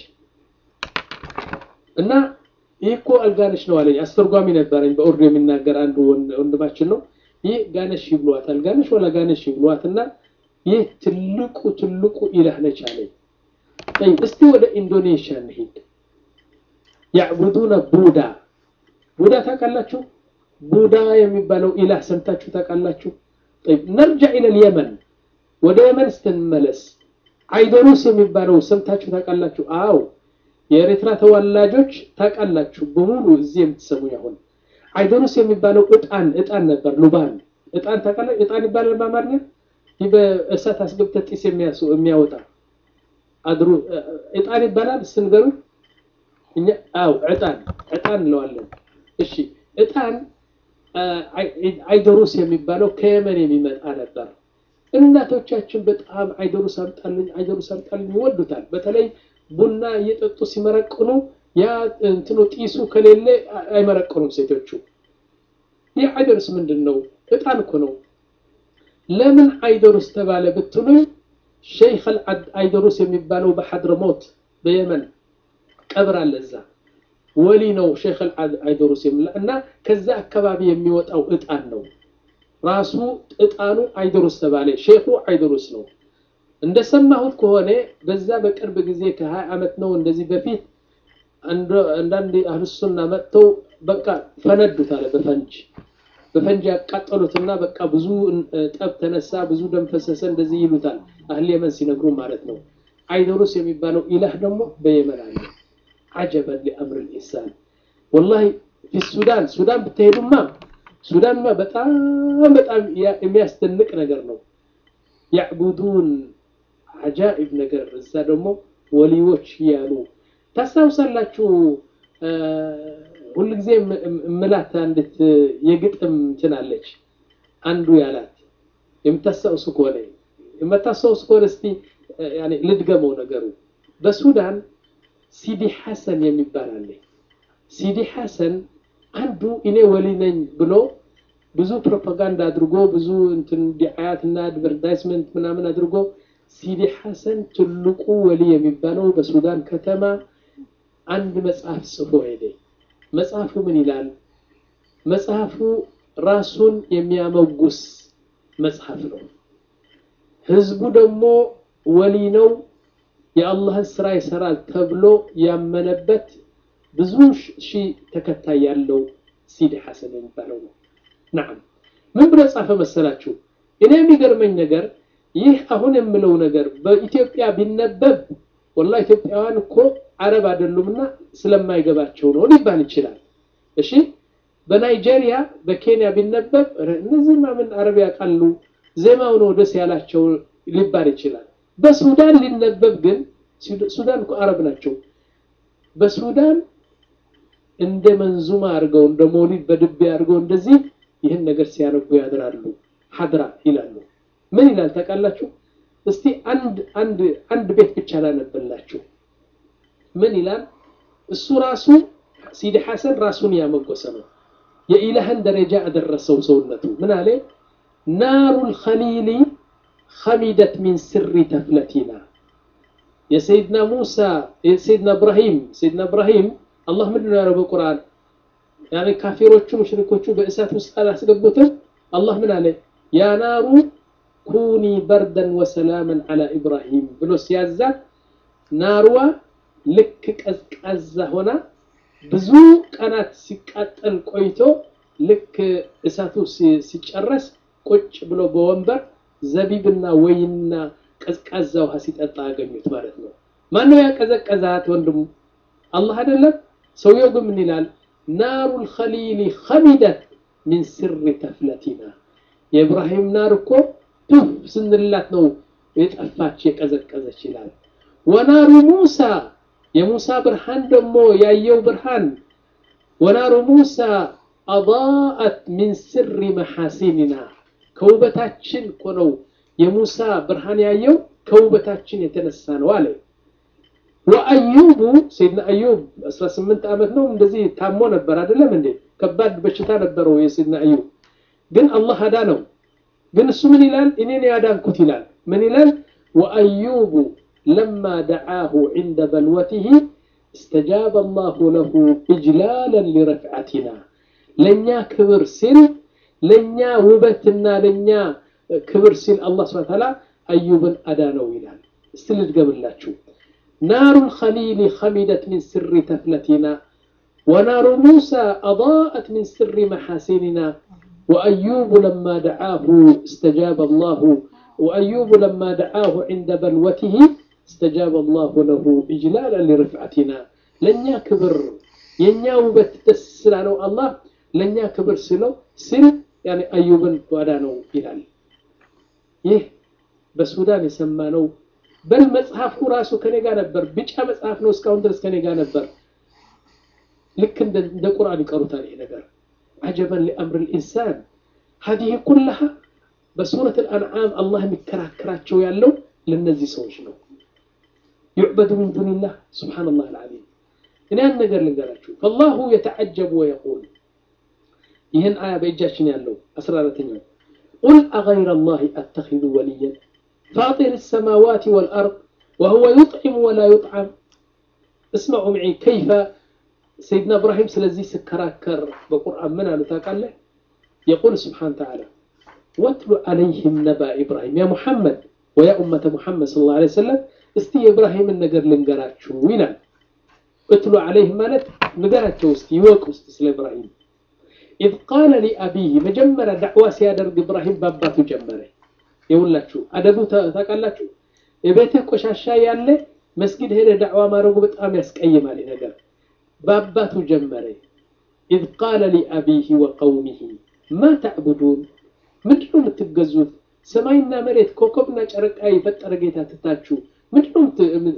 እና ይህ እኮ አልጋነሽ ነው አለኝ። አስተርጓሚ ነበረኝ በኡርዱ የሚናገር አንዱ ወንድማችን ነው። ይህ ጋነሽ ይብሏት አልጋነሽ ወላ ጋነሽ ይብሏት እና ይህ ትልቁ ትልቁ ኢላህ ነች አለኝ። እስቲ ወደ ኢንዶኔሽያ እንሂድ። ያዕቡዱነ ቡዳ ቡዳ ታውቃላችሁ? ቡዳ የሚባለው ኢላህ ሰምታችሁ ታውቃላችሁ? ነርጃ ኢለል የመን ወደ የመን ስትንመለስ አይዶሩስ የሚባለው ሰምታችሁ ታውቃላችሁ? አው የኤርትራ ተወላጆች ታውቃላችሁ በሙሉ እዚህ የምትሰሙ ያሁን አይዶሩስ የሚባለው እጣን እጣን ነበር። ሉባን እጣን ታውቃላችሁ? እጣን ይባላል በአማርኛ ይህ በእሳት አስገብተህ ጢስ የሚያወጣ አድሩ እጣን ይባላል። ስንገሩ እኛ አው እጣን እጣን እንለዋለን። እሺ እጣን አይዶሩስ የሚባለው ከየመን የሚመጣ ነበር። እናቶቻችን በጣም አይዶሩስ አምጣልኝ አይዶሩስ አምጣልኝ ይወዱታል። በተለይ ቡና እየጠጡ ሲመረቅኑ ያ እንትኑ ጢሱ ከሌለ አይመረቅኑም ሴቶቹ። ይህ አይዶሩስ ምንድን ነው? እጣን እኮ ነው። ለምን አይዶሩስ ተባለ ብትሉኝ ሸይኽ አይዶሩስ የሚባለው በሐድረሞት በየመን ቀብር አለ። እዛ ወሊ ነው ሸይኽ አይዶሩስ የሚላ እና ከዛ አካባቢ የሚወጣው እጣን ነው ራሱ እጣኑ አይዶሩስ ተባለ። ሼኹ አይዶሩስ ነው። እንደሰማሁት ከሆነ በዛ በቅርብ ጊዜ ከሀያ ዓመት ነው እንደዚህ በፊት አንዳንድ አህልሱና መጥተው በቃ ፈነዱት አለ በፈንጅ በፈንጅ ያቃጠሉትና በቃ ብዙ ጠብ ተነሳ፣ ብዙ ደም ፈሰሰ። እንደዚህ ይሉታል አህል የመን ሲነግሩ ማለት ነው። አይዶሩስ የሚባለው ኢላህ ደግሞ በየመን አለ። አጀበን ሊአምር ልኢንሳን ወላሂ ፊ ሱዳን ሱዳን ብትሄዱማ ሱዳንማ በጣም በጣም የሚያስደንቅ ነገር ነው። ያዕቡዱን አጃኢብ ነገር እዛ ደግሞ ወሊዎች ያሉ ታስታውሳላችሁ። ሁልጊዜ ምላት አንዲት የግጥም እንትን አለች። አንዱ ያላት የምታስታውሱ ከሆነ የምታስታውሱ ከሆነ እስቲ ልድገመው ነገሩ። በሱዳን ሲዲ ሐሰን የሚባል አለ። ሲዲ ሐሰን አንዱ እኔ ወሊ ነኝ ብሎ ብዙ ፕሮፓጋንዳ አድርጎ ብዙ እንትን ዲዓያት እና አድቨርታይዝመንት ምናምን አድርጎ ሲዲ ሐሰን ትልቁ ወሊ የሚባለው በሱዳን ከተማ አንድ መጽሐፍ ጽፎ ሄደ። መጽሐፉ ምን ይላል? መጽሐፉ ራሱን የሚያመጉስ መጽሐፍ ነው። ህዝቡ ደግሞ ወሊ ነው የአላህን ስራ ይሰራል ተብሎ ያመነበት ብዙ ሺህ ተከታይ ያለው ሲዲ ሐሰን የሚባለው ነው። ናም ምን ብሎ ጻፈ መሰላችሁ? እኔ የሚገርመኝ ነገር ይህ አሁን የምለው ነገር በኢትዮጵያ ቢነበብ ወላ ኢትዮጵያውያን እኮ አረብ አይደሉምና ስለማይገባቸው ነው ሊባል ይችላል። እሺ በናይጄሪያ በኬንያ ቢነበብ እነዚህማ ምን አረብ ያውቃሉ ዜማው ነው ደስ ያላቸው ሊባል ይችላል። በሱዳን ሊነበብ ግን ሱዳን እኮ አረብ ናቸው። በሱዳን እንደ መንዙማ አድርገው እንደ መውሊድ በድቤ አድርገው እንደዚህ ይህን ነገር ሲያነቡ ያድራሉ። ሀድራ ይላሉ። ምን ይላል ታውቃላችሁ? እስቲ አንድ አንድ አንድ ቤት ብቻ ላነብላችሁ። ምን ይላል? እሱ ራሱ ሲዲ ሐሰን ራሱን ያመጎሰ ነው። የኢላህን ደረጃ አደረሰው ሰውነቱ ምን አለ ናሩ ልኸሊሊ ኸሚደት ሚን ስሪ ተፍለቲና የሰይድና ሙሳ የሰይድና እብራሂም ሰይድና እብራሂም አላህ ምንድን ነው ያለው በቁርአን ያኔ ካፊሮቹ ሙሽሪኮቹ በእሳት ውስጥ አላስገቡትም አላህ ምን አለ ያ ናሩ ኩኒ በርደን ወሰላመን አላ ኢብራሂም ብሎ ሲያዛት ናርዋ ልክ ቀዝቃዛ ሆና ብዙ ቀናት ሲቃጠል ቆይቶ ልክ እሳቱ ሲጨረስ ቁጭ ብሎ በወንበር ዘቢብና ወይንና ቀዝቃዛ ውሃ ሲጠጣ አገኙት ማለት ነው። ማነው ያቀዘቀዛት ወንድሙ? አላህ አይደለም። ሰውየው ግን ምን ይላል? ናሩ ልኸሊሊ ኸሚደት ሚን ስሪ ተፍለቲና የኢብራሂም ናር እኮ ቱፍ ስንላት ነው የጠፋች የቀዘቀዘች ይላል። ወናሩ ሙሳ የሙሳ ብርሃን ደግሞ ያየው ብርሃን ወናሩ ሙሳ አضاءت ሚን ስሪ መሐሲኒና ከውበታችን እኮ ነው የሙሳ ብርሃን ያየው ከውበታችን የተነሳ ነው አለ። ወአዩቡ ሰይድና አዩብ 18 ዓመት ነው እንደዚህ ታሞ ነበር አይደለም እንዴ? ከባድ በሽታ ነበረው የሰይድና አዩብ። ግን አላህ አዳ ነው። ግን እሱ ምን ይላል? እኔን ያዳንኩት ይላል። ምን ይላል? ወአዩቡ ለማ ደዓሁ ዒንደ በልወቲሂ እስተጃበ አላሁ ለሁ ኢጅላለን ሊረፍዓቲና ለእኛ ክብር ሲል ለእኛ ውበትና ለእኛ ክብር ሲል አላህ ስብሐ ተዓላ አዩብን አዳነው ይላል። እስቲ ልድገምላችሁ። ናሩ ልኸሊሊ ኸሚደት ሚን ስሪ ተፍለቲና ወናሩ ሙሳ አضاءت ሚን ስሪ መሐሲኒና وأيوب لما دعاه استجاب الله وأيوب لما دعاه عند بلوته استجاب الله له إجلالا لرفعتنا لن كبر ينيا وبت تسلالو الله لن كبر سلو سل يعني أيوبا ودانو إلال ይህ በሱዳን የሰማነው በል መጽሐፉ ራሱ ከኔ ጋር ነበር። ቢጫ መጽሐፍ ነው እስካሁን ድረስ ከኔ ጋር ነበር። ልክ እንደ ቁርአን ይቀሩታል ይሄ ነገር عجبا لأمر الإنسان هذه كلها بسورة الأنعام الله مكراكراتشو يالو للنزي سوشنو يعبد من دون الله سبحان الله العظيم إن أن نقر لنقراتشو فالله يتعجب ويقول يهن آية بإجاشن يالو أسرارة قل أغير الله أتخذ وليا فاطر السماوات والأرض وهو يطعم ولا يطعم اسمعوا معي كيف سيدنا إبراهيم سلزي سكراكر بقرآن من قالوا تاكاله يقول سبحانه وتعالى واتل عليهم نبأ إبراهيم يا محمد ويا أمة محمد صلى الله عليه وسلم استي إبراهيم النجر لنجرات شو وينا اتلو عليهم مالت نجرات شو استي يوك استي إبراهيم إذ قال لأبيه مجمرة دعوة سيادر إبراهيم باباتو جمرة يقول لك شو أدبو تاكالك شو يبيتك وشاشا يالي مسجد هنا دعوة ما رغو بتقام يسكأي مالي نجر በአባቱ ጀመረ ኢዝ ቃለ ሊአቢህ ወቀውሚህ ማ ተዕቡዱን ምንድነው የምትገዙት ሰማይና መሬት ኮከብና ጨረቃ የፈጠረ ጌታ ትታችሁ ምንድነው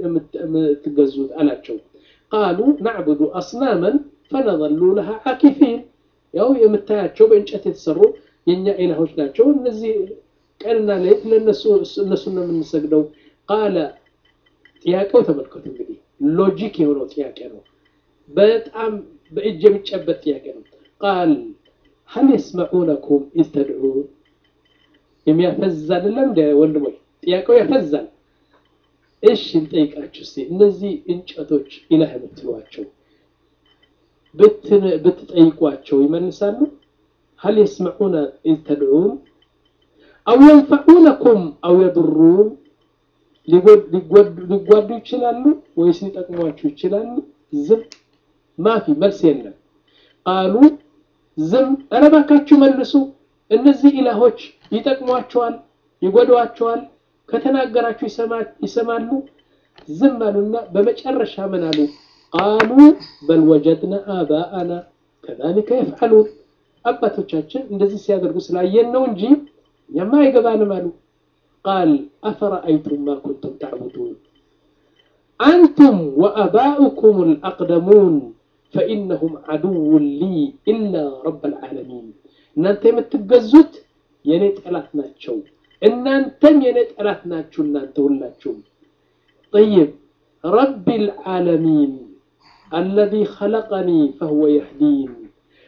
የምትገዙት አላቸው ቃሉ ናዕቡዱ አስናመን ፈነظሉ ለሃ ዓኪፊን ያው የምታያቸው በእንጨት የተሰሩ የእኛ ኢላሆች ናቸው እነዚህ ቀንና ሌት ለእነሱ እነሱን ነው የምንሰግደው ቃለ ጥያቄው ተመልከቱ እንግዲህ ሎጂክ የሆነው ጥያቄ ነው በጣም በእጅ የሚጨበት ጥያቄ ነው። ቃል ሀል የስመዑነኩም ኢዝ ተድዑን የሚያፈዝ አይደለም እንደ ወንድሞች፣ ጥያቄው ያፈዛል። እሺ እንጠይቃችሁ እስቲ እነዚህ እንጨቶች ኢላህ የምትሏቸው ብትጠይቋቸው ይመልሳሉ? ሀል የስመዑነ ኢዝ ተድዑን አው የንፈዑነኩም አው የድሩን ሊጓዱ ይችላሉ ወይስ ሊጠቅሟችሁ ይችላሉ? ዝም ማፊ መልስ የለም። ቃሉ ዝም ኧረ እባካችሁ መልሱ። እነዚህ ኢላሆች ይጠቅሟቸዋል፣ ይጎዷቸዋል፣ ከተናገራችሁ ይሰማሉ። ዝም አሉና በመጨረሻ ምን አሉ? ቃሉ በል ወጀድና አባአና ከዛሊከ የፍዓሉን አባቶቻችን እንደዚህ ሲያደርጉ ስላየን ነው እንጂ እኛማ አይገባንም አሉ። ቃል አፈረአይቱም ማ ኩንቱም ተዕቡዱን አንቱም ወአባኡኩም አልአቅደሙን ፈኢነሁም ዐዱውን ሊ ኢላ ረበል ዓለሚን እናንተ የምትገዙት የእኔ ጠላት ናቸው፣ እናንተም የእኔ ጠላት ናችሁ። እናንተ ሁላችሁም ጠይብ ረቢል ዓለሚን አለዚ ኸለቀኒ ፈሁወ የህዲን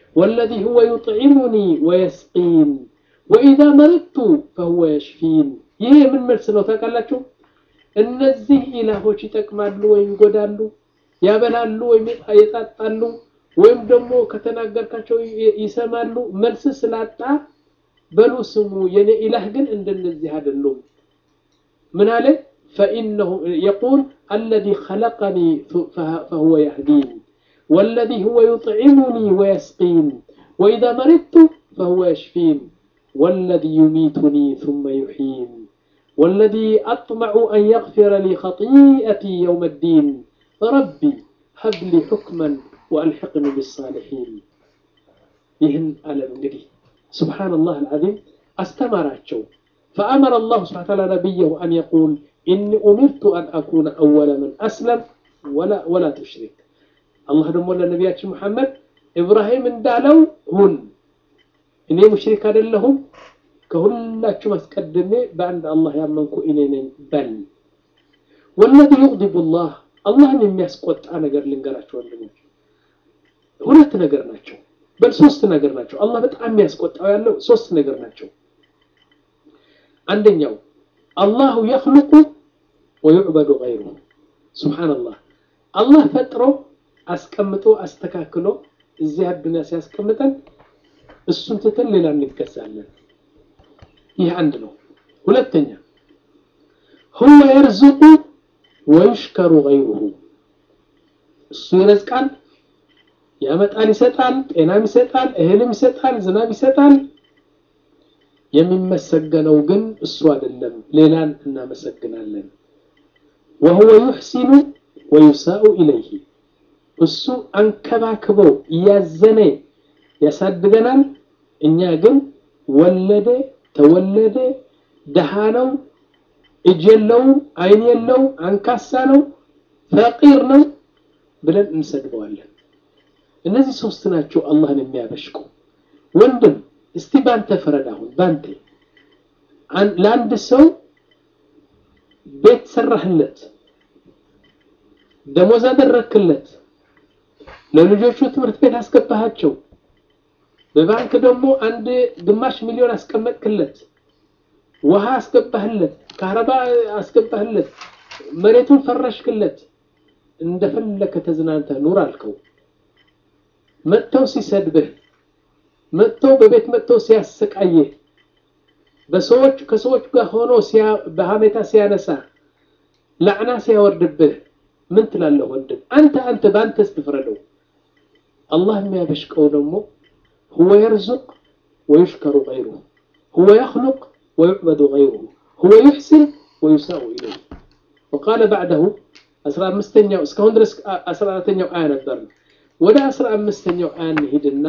ወለዚ ሁወ ዩጥዒሙኒ ወየስቂን ወኢዛ መሪቱ ፈሁወ የሽፊን። ይህ የምን መልስ ነው ታውቃላችሁ? እነዚህ ኢላሆች ይጠቅማሉ ወይም ይጎዳሉ፣ ያበላሉ ወይም ይጣጣሉ፣ ወይም ደግሞ ከተናገርካቸው ይሰማሉ። መልስ ስላጣ በሉ ስሙ፣ የኔ ኢላህ ግን እንደነዚህ አይደሉም። ምን አለ? ፈኢነሁ የቁል አለዚ ኸለቀኒ ፈሁወ የህዲን ወለዚ ሁወ ዩጥዒሙኒ ወየስቂን ወኢዛ መሪቱ ፈሁወ የሽፊን ወለዚ ዩሚቱኒ ሱመ ዩሕይን ወለዚ አጥመዑ አን የግፊረ ሊ ኸጢአቲ የውመ ዲን ረቢ ሀብሊ ሑክመን ወአልሕቅኒ ቢሳሊሒን። ይህን አለም እንግዲህ ስብሓነላህ አልዓዚም አስተማራቸው። ፈአመረ አላሁ ስብሓነ ወተዓላ ነቢየሁ አን የቁል ኢኒ ኡሚርቱ አን አኩነ አወለ መን አስለም ወላ ቱሽሪክ። አላህ ደግሞ ለነቢያችን ሙሐመድ ኢብራሂም እንዳለው ሁን፣ እኔ ሙሽሪክ አይደለሁም፣ ከሁላችሁም አስቀድሜ በአንድ አላህ ያመንኩ እኔ ነኝ በል። ወለዚ ዩቅዲቡ ላህ አላህን የሚያስቆጣ ነገር ልንገራቸው ወንድሞች፣ ሁለት ነገር ናቸው፣ በል ሶስት ነገር ናቸው። አላህ በጣም የሚያስቆጣው ያለው ሶስት ነገር ናቸው። አንደኛው አላሁ የኽልቁ ወዩዕበዱ ገይሩሁ ሱብሓነላህ አላህ ፈጥሮ አስቀምጦ አስተካክሎ እዚህ አዱንያ ሲያስቀምጠን እሱን ትተን ሌላ እንገዛለን። ይህ አንድ ነው። ሁለተኛ ሁወ የርዝቁ ወዩሽከሩ ገይሩሁ እሱ ይረዝቃል፣ ያመጣል፣ ይሰጣል፣ ጤናም ይሰጣል፣ እህልም ይሰጣል፣ ዝናብ ይሰጣል። የሚመሰገነው ግን እሱ አይደለም፣ ሌላን እናመሰግናለን። ወሁወ ዩሕሲኑ ወዩሳኡ ኢለይህ እሱ አንከባክቦ እያዘነ ያሳድገናል። እኛ ግን ወለደ፣ ተወለደ፣ ደሃ ነው፣ እጅ የለውም፣ አይን የለው፣ አንካሳ ነው፣ ፈቂር ነው ብለን እንሰድበዋለን። እነዚህ ሶስት ናቸው አላህን የሚያበሽቁ። ወንድም እስቲ ባንተ ፍረድ። አሁን ባንተ ለአንድ ሰው ቤት ሰራህለት፣ ደሞዝ አደረክለት፣ ለልጆቹ ትምህርት ቤት አስገባሃቸው፣ በባንክ ደግሞ አንድ ግማሽ ሚሊዮን አስቀመጥክለት፣ ውሃ አስገባህለት፣ ካህረባ አስገባህለት፣ መሬቱን ፈረሽክለት፣ እንደፈለከ ተዝናንተ ኑር አልከው። መጥተው ሲሰድብህ መጥተው በቤት መጥተው ሲያሰቃየህ በሰዎች ከሰዎች ጋር ሆኖ በሀሜታ ሲያነሳ ላዕና ሲያወርድብህ ምን ትላለህ ወንድም? አንተ አንተ በአንተ ስትፍረደው። አላህ የሚያበሽቀው ደግሞ ሁወ የርዙቅ ወዩሽከሩ ገይሩሁ ሁወ የኽሉቅ ወዩዕበዱ ገይሩሁ ሁወ ዩሕሲን ወዩሳኡ ኢለይህ ወቃለ ባዕደሁ አስራ አምስተኛው እስካሁን ድረስ አስራ አራተኛው አያ ነበር። ወደ አስራ አምስተኛው አያ እንሂድና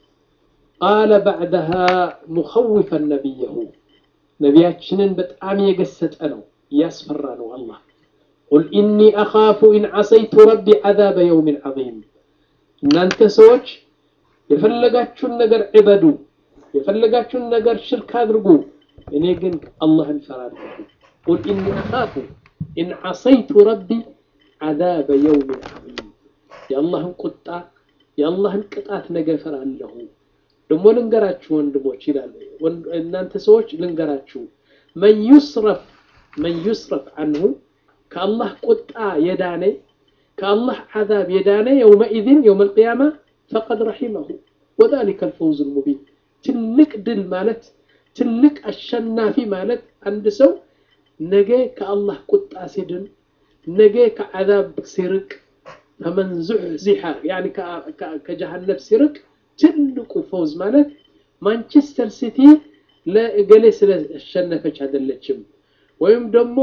ቃለ ባዕደሃ ሙኸዊፈን ነቢየሁ ነቢያችንን በጣም የገሰጠ ነው፣ እያስፈራ ነው። አላህ ቁል ኢኒ አኻፉ ኢን ዐሰይቱ ረቢ ዐዛበ የውሚን ዐዚም። እናንተ ሰዎች የፈለጋችሁን ነገር ዕበዱ፣ የፈለጋችሁን ነገር ሽርክ አድርጉ፣ እኔ ግን አላህን ፈራለሁ። ቁል ኢኒ አኻፉ ኢን ዐሰይቱ ረቢ ዐዛበ የውሚን ዐዚም። የአላህን ቁጣ የአላህን ቅጣት ነገ ፈራለሁ። ደግሞ ልንገራችሁ ወንድሞች ይላል እናንተ ሰዎች ልንገራችሁ መን ዩስረፍ መን ዩስረፍ አንሁ ከአላህ ቁጣ የዳነ ከአላህ ዓዛብ የዳነ የውመኢዝን የውም አልቅያማ ፈቀድ ረሒመሁ ወዛሊከ አልፈውዝ ልሙቢን ትልቅ ድል ማለት ትልቅ አሸናፊ ማለት አንድ ሰው ነገ ከአላህ ቁጣ ሲድን ነገ ከዓዛብ ሲርቅ ፈመን ዙሕዚሐ ያኒ ከጀሃነብ ሲርቅ ትልቁ ፈውዝ ማለት ማንቸስተር ሲቲ ለእገሌ ስለሸነፈች አይደለችም። ወይም ደግሞ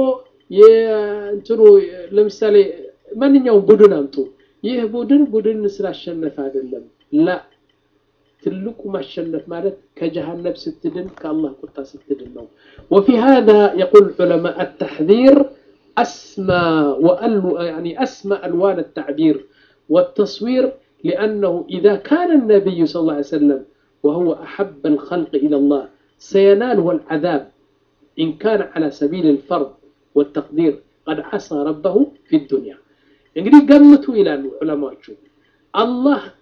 የእንትኑ ለምሳሌ ማንኛውም ቡድን አምጡ፣ ይህ ቡድን ቡድን ስላሸነፈ አይደለም። ላ ትልቁ ማሸነፍ ማለት ከጀሃነብ ስትድን ከአላህ ቁጣ ስትድን ነው። ወፊ ሃዛ የቁል ዑለማ አተሕዚር አስማ አስማ አልዋን አተዕቢር ወተስዊር لأنه إذا كان النبي صلى الله عليه وسلم وهو أحب الخلق إلى الله سيناله العذاب إن كان على سبيل الفرض والتقدير قد عصى ربه في الدنيا እንግዲህ ገምቱ ይላሉ ዑለማዎቹ አላህ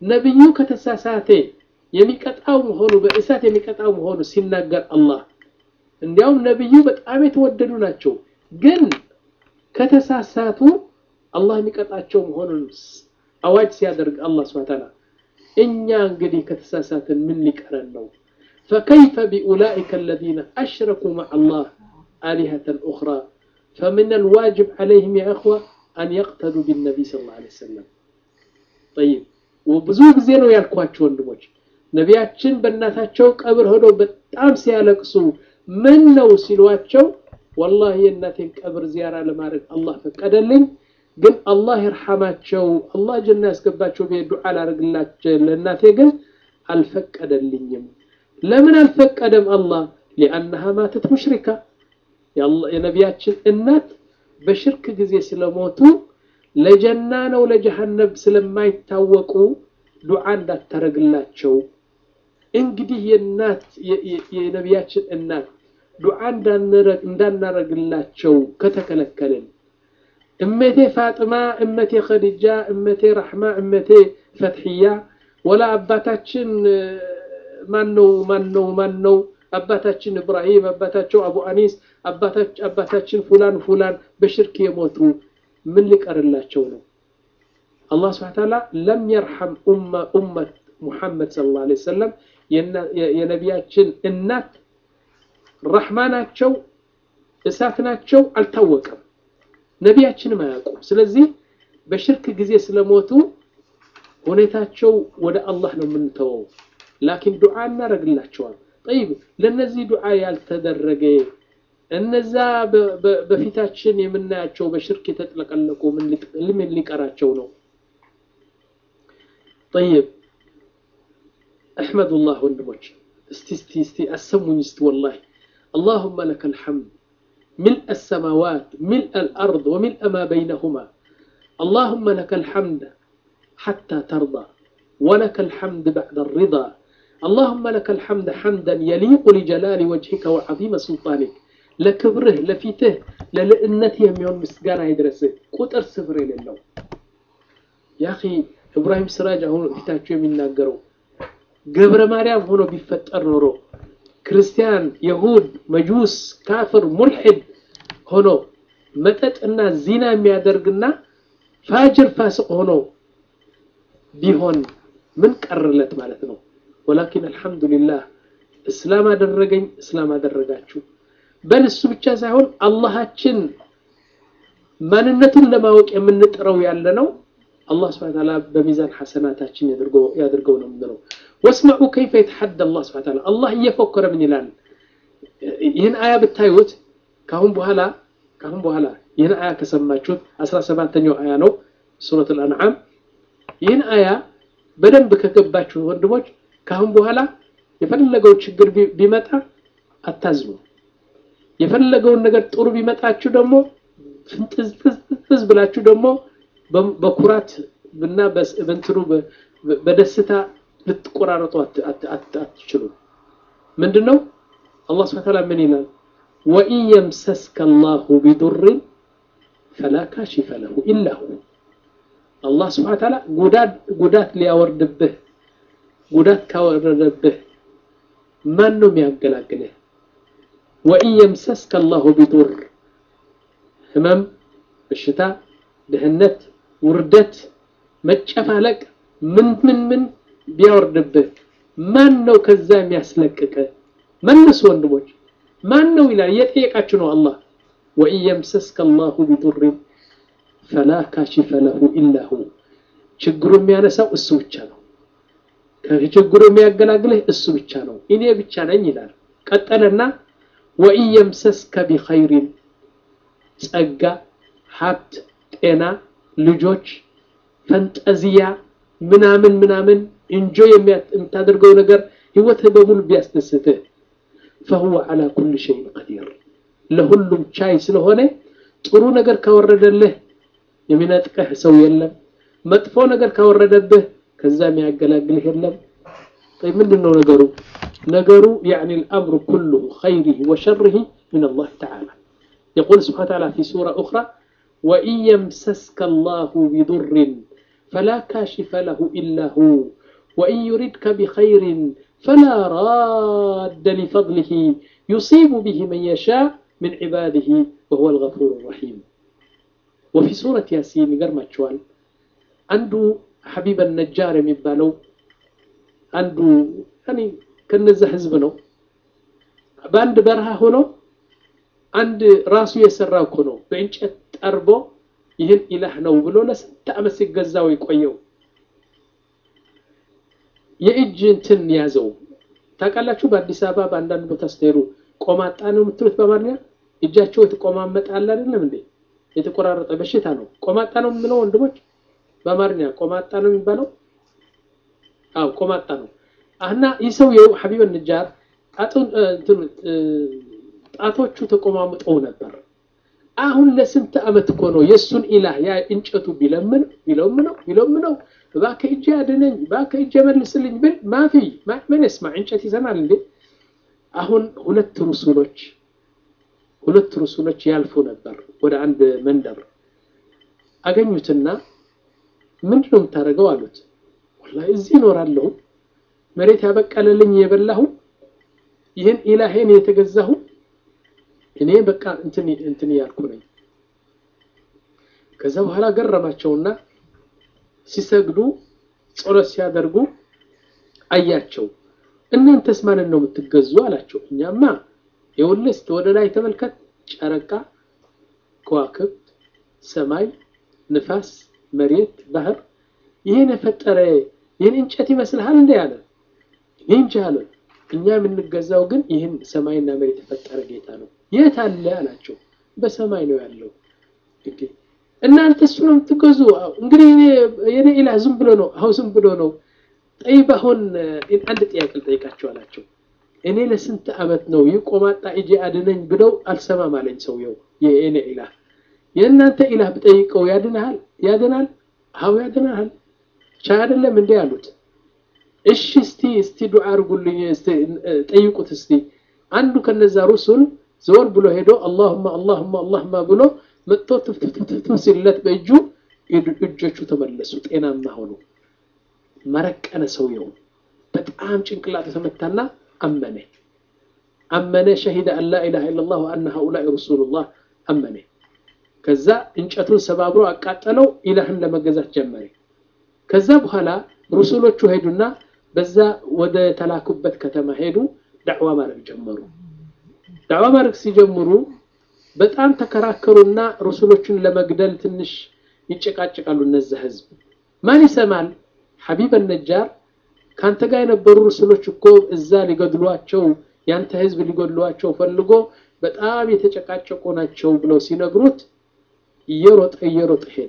ነቢዩ ከተሳሳተ የሚቀጣው መሆኑ በእሳት የሚቀጣው መሆኑ ሲናገር አላህ እንዲያውም ነቢዩ በጣም የተወደዱ ናቸው ግን ከተሳሳቱ አላህ የሚቀጣቸው መሆኑን አዋጅ ሲያደርግ አላህ ስብሐ ተዓላ እኛ እንግዲህ ከተሳሳትን ምን ሊቀረን ነው فكيف بأولئك الذين أشركوا مع الله آلهة أخرى فمن الواجب عليهم يا أخوة أن يقتدوا بالنبي صلى الله عليه وسلم طيب وبዙ ጊዜ ነው ያልኳቸው ወንድሞች ነቢያችን በእናታቸው ቀብር ሆነው በጣም ሲያለቅሱ ምን ነው ሲሏቸው ወላሂ የእናቴን ቀብር ዚያራ ለማድረግ አላህ ፈቀደልኝ ግን አላህ ይርሐማቸው አላህ ጀና ያስገባቸው ብዬ ዱዓ ላደርግላቸው ለእናቴ ግን አልፈቀደልኝም ለምን አልፈቀደም አላህ ሊአነሃ ማተት ሙሽሪካ የነቢያችን እናት በሽርክ ጊዜ ስለሞቱ ለጀና ነው ለጀሃነብ ስለማይታወቁ ዱዓ እንዳታረግላቸው እንግዲህ የእናት የነቢያችን እናት ዱዓ እንዳናረግላቸው ከተከለከልን እመቴ ፋጥማ እመቴ ኸዲጃ እመቴ ረሕማ እመቴ ፈትሕያ ወላ አባታችን ማነው ማነው ማነው አባታችን እብራሂም አባታቸው አቡ አኒስ አባታችን ፉላን ፉላን በሽርክ የሞቱ ምን ሊቀርላቸው ነው አላህ ስብሐ ተዓላ ለም የርሐም ኡመት ሙሐመድ ሰለላሁ ዐለይሂ ወሰለም የነቢያችን እናት ረሕማ ናቸው እሳት ናቸው አልታወቀም ነቢያችንም አያውቁም ስለዚህ በሽርክ ጊዜ ስለሞቱ ሁኔታቸው ወደ አላህ ነው የምንተወው ላኪን ዱዓ እናደረግላቸዋል ጠይብ ለነዚህ ዱዓ ያልተደረገ እነዛ በፊታችን የምናያቸው በሽርክ የተጥለቀለቁ ምን ሊቀራቸው ነው ጠይብ አሕመዱላህ ወንድሞች እስቲ እስቲ እስቲ አሰሙኝ እስቲ ወላሂ اللهم لك الحمد ملء السماوات ملء الأرض وملء ما بينهما اللهم لك الحمد حتى ترضى ولك الحمد بعد الرضا اللهم لك الحمد حمدا يليق لجلال وجهك وعظيم سلطانك لكبره لفيته للئنته يوم مسجانا يدرسه قطر سفر لله يا أخي إبراهيم سراج هون ፊታቸው የሚናገረው ገብረ ማርያም ሆኖ ቢፈጠር ኖሮ ክርስቲያን የሁድ መጁስ ካፍር ሙልሒድ ሆኖ መጠጥና ዚና የሚያደርግና ፋጅር ፋስቅ ሆኖ ቢሆን ምን ቀርለት ማለት ነው ወላኪን አልሐምዱሊላህ እስላም አደረገኝ እስላም አደረጋችሁ በል እሱ ብቻ ሳይሆን አላሃችን ማንነቱን ለማወቅ የምንጥረው ያለ ነው አላህ ስብሐ ተዓላ በሚዛን ሐሰናታችን ያድርገው ነው የምንለው ወስመዑ ከይፈ የተሐደ አላህ ስብሐ ተዓላ አላህ እየፎከረ ምን ይላል ይህን አያ ብታዩት ካሁን በኋላ ካሁን በኋላ ይህን አያ ከሰማችሁት አስራ ሰባተኛው አያ ነው ሱረት አልአንዓም ይህን አያ በደንብ ከገባችሁ ወንድሞች ካሁን በኋላ የፈለገው ችግር ቢመጣ አታዝኑ የፈለገውን ነገር ጥሩ ቢመጣችሁ ደግሞ ፍንጥዝጥዝ ብላችሁ ደግሞ በኩራት እና በእንትኑ በደስታ ልትቆራረጡ አትችሉም ምንድን ነው አላህ ስብሐ ተዓላ ምን ይላል ወኢን የምሰስከ አላሁ ቢዱርን ፈላ ካሽፈ ለሁ ኢላ ሁ አላህ ስብሐ ተዓላ ጉዳት ሊያወርድብህ ጉዳት ካወረደብህ ማን ነው የሚያገላግልህ ወኢን የምሰስከ አላሁ ቢዱር ህመም በሽታ ድህነት ውርደት መጨፋለቅ ምን ምን ምን ቢያወርድብህ ማን ነው ከዛ የሚያስለቅቅ መልሱ ወንድሞች ማን ነው ይላል እየጠየቃችሁ ነው አላህ ወኢን የምሰስከ አላሁ ቢዱርን ፈላ ካሽፈ ለሁ ኢላ ሁ ችግሩ የሚያነሳው እሱ ብቻ ነው ከችግሩ የሚያገላግልህ እሱ ብቻ ነው እኔ ብቻ ነኝ ይላል ቀጠለና ወኢን የምሰስከ ቢኸይሪን ጸጋ ሀብት ጤና ልጆች ፈንጠዚያ ምናምን ምናምን እንጆ የምታደርገው ነገር ህይወትህ በሙሉ ቢያስደስትህ ፈሁወ ዓላ ኩል ሸይን ቀዲር ለሁሉም ቻይ ስለሆነ ጥሩ ነገር ካወረደልህ የሚነጥቀህ ሰው የለም መጥፎ ነገር ካወረደብህ ከዛ የሚያገላግልህ የለም ምንድን ነው ነገሩ ነገሩ يعني الأمر كله خيره وشره من الله تعالى يقول سبحانه وتعالى في سورة أخرى وإن يمسسك الله بضر فلا كاشف له إلا هو وإن يردك بخير فلا راد لفضله يصيب به من يشاء من عباده وهو الغفور الرحيم وفي سورة ياسين قرمت شوال عنده حبيب النجار يبالو عنده يعني كنزه حزبنو በአንድ በረሃ ሆኖ አንድ ራሱ የሰራው እኮ ነው በእንጨት ጠርቦ ይህን ኢላህ ነው ብሎ ለስንት ዓመት ሲገዛው የቆየው የእጅ እንትን ያዘው ታውቃላችሁ በአዲስ አበባ በአንዳንድ ቦታ ስትሄዱ ቆማጣ ነው የምትሉት በአማርኛ እጃቸው የተቆማመጣል አይደለም እንዴ የተቆራረጠ በሽታ ነው ቆማጣ ነው የምለው ወንድሞች በአማርኛ ቆማጣ ነው የሚባለው አዎ ቆማጣ ነው እና ይህ ሰውየው ሐቢብ ንጃር ጣቶቹ ተቆማምጠው ነበር አሁን ለስንት ዓመት እኮ ነው የእሱን ኢላህ ያ እንጨቱ ቢለምን ቢለምነው ቢለምነው እባክህ እጄ አድነኝ እባክህ እጄ መልስልኝ ብል ማፊ ምን ስማ እንጨት ይሰማል እንዴ አሁን ሁለት ሩሱሎች ሁለት ሩሱሎች ያልፉ ነበር ወደ አንድ መንደር አገኙትና ምንድን ነው የምታደርገው አሉት ወላሂ እዚህ እኖራለሁ መሬት ያበቀለልኝ የበላሁ ይህን ኢላሄን የተገዛሁ እኔ በቃ እንትን እንትን ያልኩ ነኝ ከዛ በኋላ ገረማቸውና ሲሰግዱ ጸሎት ሲያደርጉ አያቸው እናንተስ ማንን ነው የምትገዙ አላቸው እኛማ የውልስ ወደ ላይ ተመልከት ጨረቃ ከዋክብት ሰማይ ንፋስ መሬት ባህር ይህን የፈጠረ ይህን እንጨት ይመስልሃል እንዴ አለ እኔ እንጂ አለ እኛ የምንገዛው ግን ይህን ሰማይና መሬት የፈጠረ ጌታ ነው የት አለ አላቸው በሰማይ ነው ያለው እናንተ እሱ ነው የምትገዙ እንግዲህ የኔ ኢላህ ዝም ብሎ ነው አሁን ዝም ብሎ ነው ጠይብ አሁን አንድ ጥያቄ ልጠይቃቸው አላቸው እኔ ለስንት ዓመት ነው ይህ ቆማጣ እጄ አድነኝ ብለው አልሰማም አለኝ ሰውየው የእኔ ኢላህ የእናንተ ኢላህ ብጠይቀው ያድናል ያድናል አዎ ያድናል ቻ አይደለም እንዴ አሉት እሺ እስቲ እስቲ ዱዓ አርጉልኝ ጠይቁት እስቲ አንዱ ከነዛ ሩሱል ዘወር ብሎ ሄዶ አላሁማ አላሁማ አላሁማ ብሎ መጥቶ ትፍትፍትፍት ሲለት በእጁ እጆቹ ተመለሱ ጤናማ ሆኑ መረቀነ ሰውየው በጣም ጭንቅላቱ ተመታና አመነ አመነ ሸሂደ አን ላ ኢላሃ ኢላላህ ወአነ ሃኡላኢ ረሱሉላህ አመነ ከዛ እንጨቱን ሰባብሮ አቃጠለው ኢላህን ለመገዛት ጀመረ ከዛ በኋላ ሩሱሎቹ ሄዱና በዛ ወደ ተላኩበት ከተማ ሄዱ ዳዕዋ ማድረግ ጀመሩ ዳዕዋ ማድረግ ሲጀምሩ በጣም ተከራከሩና ሩሱሎቹን ለመግደል ትንሽ ይጨቃጭቃሉ እነዛ ህዝብ ማን ይሰማል ሐቢብ ነጃር ካንተ ጋር የነበሩ ሩሱሎች እኮ እዛ ሊገድሏቸው ያንተ ህዝብ ሊገድሏቸው ፈልጎ በጣም የተጨቃጨቁ ናቸው ብለው ሲነግሩት እየሮጠ እየሮጠ ሄደ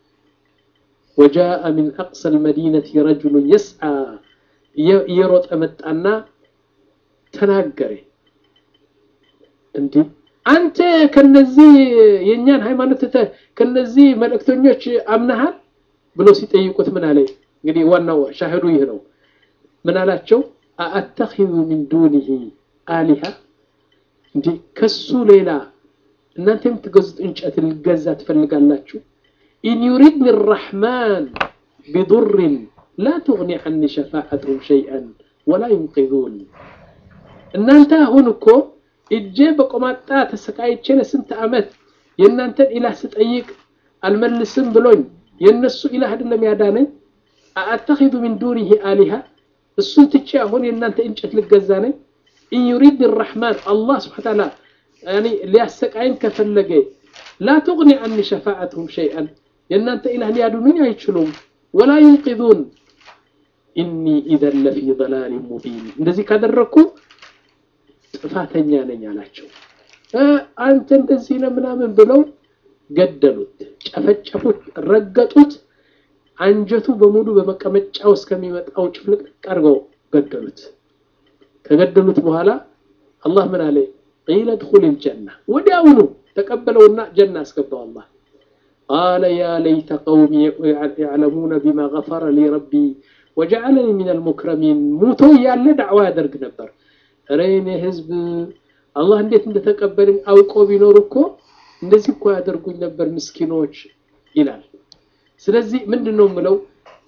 وجاء من أقصى المدينة رجل يسعى يروط متانا تناገረ እንዴ አንተ ከነዚህ የኛን ሃይማኖት ተ ከነዚህ መልእክተኞች አምናሃል ብሎ ሲጠይቁት ምን አለ እንግዲህ ዋናው ሻሂዱ ይህ ነው ምን አላቸው አአተኺዙ ሚን ዱኒሂ አሊሃ እንዴ ከሱ ሌላ እናንተ የምትገዙት እንጨት ልገዛ ትፈልጋላችሁ ኢን ዩሪድኒ الرحمن بضر لا تغني عني شفاعتهم شيئا ولا ينقذون እናንተ አሁን እኮ እጄ በቆማጣ ተሰቃይቼ ለስንት ዓመት የእናንተን ኢላህ ስጠይቅ አልመልስም ብሎኝ የእነሱ ኢላህ አይደለም ያዳነኝ አአተኺዙ ሚን ዱኒሂ አሊሃ እሱን ትቼ አሁን የእናንተ እንጨት ልገዛ ነኝ ኢን ዩሪድ الرحمن الله سبحانه وتعالى يعني ሊያሰቃይን ከፈለገ لا تغني عني شفاعتهم شيئا የእናንተ ኢላህ ሊያድኑኝ አይችሉም ወላ ينقذون إني إذا لفي ضلال مبين እንደዚህ ካደረኩ ጥፋተኛ ነኝ አላቸው አንተ እንደዚህ ነው ምናምን ብለው ገደሉት ጨፈጨፉት ረገጡት አንጀቱ በሙሉ በመቀመጫው እስከሚመጣው ጭፍልቅልቅ አድርገው ገደሉት ከገደሉት በኋላ አላህ ምን አለ ቂለ ድኹል ልጀና ወዲያውኑ ተቀበለውና ጀና አስገባው አላህ ቃለ ያ ለይተ ቀውሚ ያዕለሙነ ቢማ ገፈረ ሊ ረቢ ወጀዓለኒ ምን አልሙክረሚን ሙቶ ያለ ዳዕዋ ያደርግ ነበር ኧረ የኔ ህዝብ አላህ እንዴት እንደተቀበለኝ አውቆ ቢኖር እኮ እንደዚህ እኮ ያደርጉኝ ነበር ምስኪኖች ይላል ስለዚህ ምንድን ነው የምለው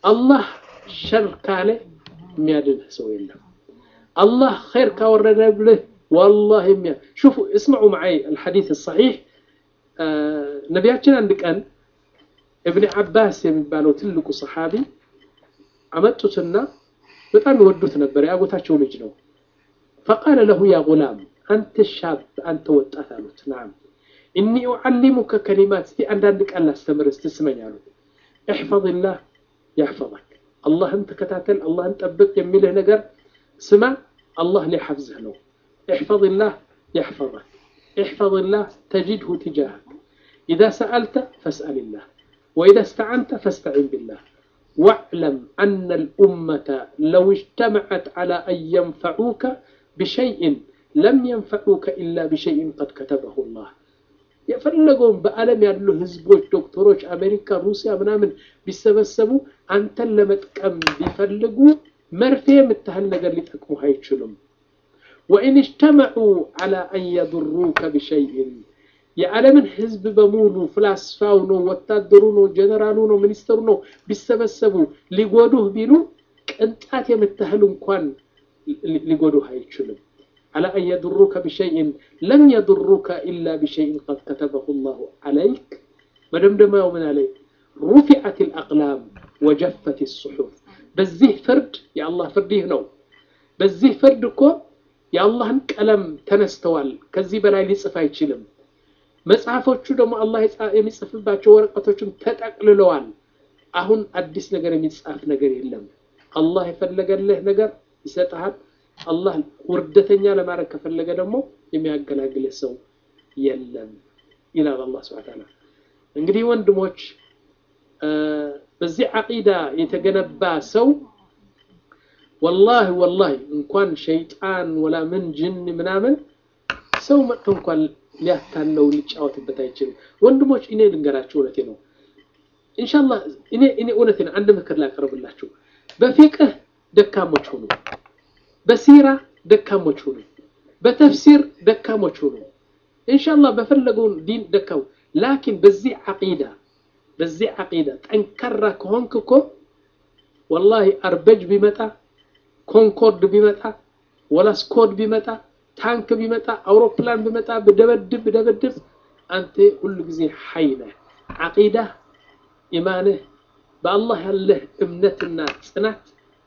አላህ ሸር ካለ የሚያድንህ ሰው የለም። አላህ ኸይር ካወረደ ብልህ ወላሂ የሚያ ሹፉ እስምዑ መዓይ አልሐዲስ ሰሒሕ ነቢያችን አንድ ቀን እብን ዓባስ የሚባለው ትልቁ ሰሓቢ አመጡትና በጣም ይወዱት ነበር። የአጎታቸው ልጅ ነው። ፈቃለ ለሁ ያ ጉላም አንተ ሻብ አንተ ወጣት አሉት። ናም እኒ ኡዓሊሙከ ከሊማት እስቲ አንዳንድ ቃል ላስተምር እስቲ ስመኝ አሉት። እሕፈዝላህ ያሕፈظክ አላህን ተከታተል፣ አላህን ጠብቅ የሚልህ ነገር ስማ፣ አላህ ሊሐፍዝህ ነው። እሕፈዝላህ ያሕፈظክ እሕፈዝላህ ተጅድሁ ትጃህክ ኢዛ ሰአልተ ፈስአልላህ ወኢዛ እስተዓንተ ፈስተዒን ቢላህ واعلم أن الأمة لو اجتمعت على أن ينفعوك بشيء لم ينفعوك إلا بشيء قد كتبه الله የፈለገውን በዓለም ያሉ ህዝቦች፣ ዶክተሮች፣ አሜሪካ፣ ሩሲያ ምናምን ቢሰበሰቡ አንተን ለመጥቀም ቢፈልጉ መርፌ የምታህል ነገር ሊጠቅሙህ አይችሉም። ወኢን እጅተመዑ ዐላ አን የዱሩከ ቢሸይእን የዓለምን ህዝብ በሙሉ ፍላስፋው ነው፣ ወታደሩ ነው፣ ጀነራሉ ነው፣ ሚኒስተሩ ነው ቢሰበሰቡ ሊጎዱህ ቢሉ ቅንጣት የምታህል እንኳን ሊጎዱህ አይችልም። ዐላ አን የዱሩከ ቢሸይእን ለም የዱሩከ ኢላ ቢሸይእን ቀድ ከተበሁ ላሁ ዐለይክ። መደምደሚያው ምን አለ? ሩፊዐት ልአቅላም ወጀፈት ሱሑፍ። በዚህ ፍርድ የአላህ ፍርድ ይህ ነው። በዚህ ፍርድ እኮ የአላህን ቀለም ተነስተዋል። ከዚህ በላይ ሊጽፍ አይችልም። መጽሐፎቹ ደግሞ አላህ የሚጽፍባቸው ወረቀቶችም ተጠቅልለዋል። አሁን አዲስ ነገር የሚጻፍ ነገር የለም። አላህ የፈለገልህ ነገር ይሰጥሃል። አላህ ውርደተኛ ለማድረግ ከፈለገ ደግሞ የሚያገላግልህ ሰው የለም ይላል አላህ ሱብሓነሁ ወተዓላ። እንግዲህ ወንድሞች በዚህ ዓቂዳ የተገነባ ሰው ወላሂ ወላሂ እንኳን ሸይጣን ወላ ምን ጅን ምናምን ሰው መጥቶ እንኳን ሊያታለው ሊጫወትበት አይችልም። ወንድሞች እኔ ልንገራችሁ፣ እውነቴ ነው። ኢንሻአላህ እኔ እኔ እውነቴ ነው። አንድ ምክር ላቀርብላችሁ። በፊቅህ ደካሞች ሁኑ፣ በሲራ ደካሞች ሁኑ፣ በተፍሲር ደካሞች ሁኑ። ኢንሻአላህ በፈለገውን ዲን ደካሙ። ላኪን በዚህ ዓቂዳ በዚህ ዓቂዳ ጠንካራ ከሆንክ እኮ ወላሂ አርበጅ ቢመጣ ኮንኮርድ ቢመጣ ወላ ስኮድ ቢመጣ ታንክ ቢመጣ አውሮፕላን ቢመጣ ብደበድብ ብደበድብ አንተ ሁሉ ጊዜ ሐይ ነህ። ዓቂዳህ ኢማንህ በአላህ ያለህ እምነትና ጽናት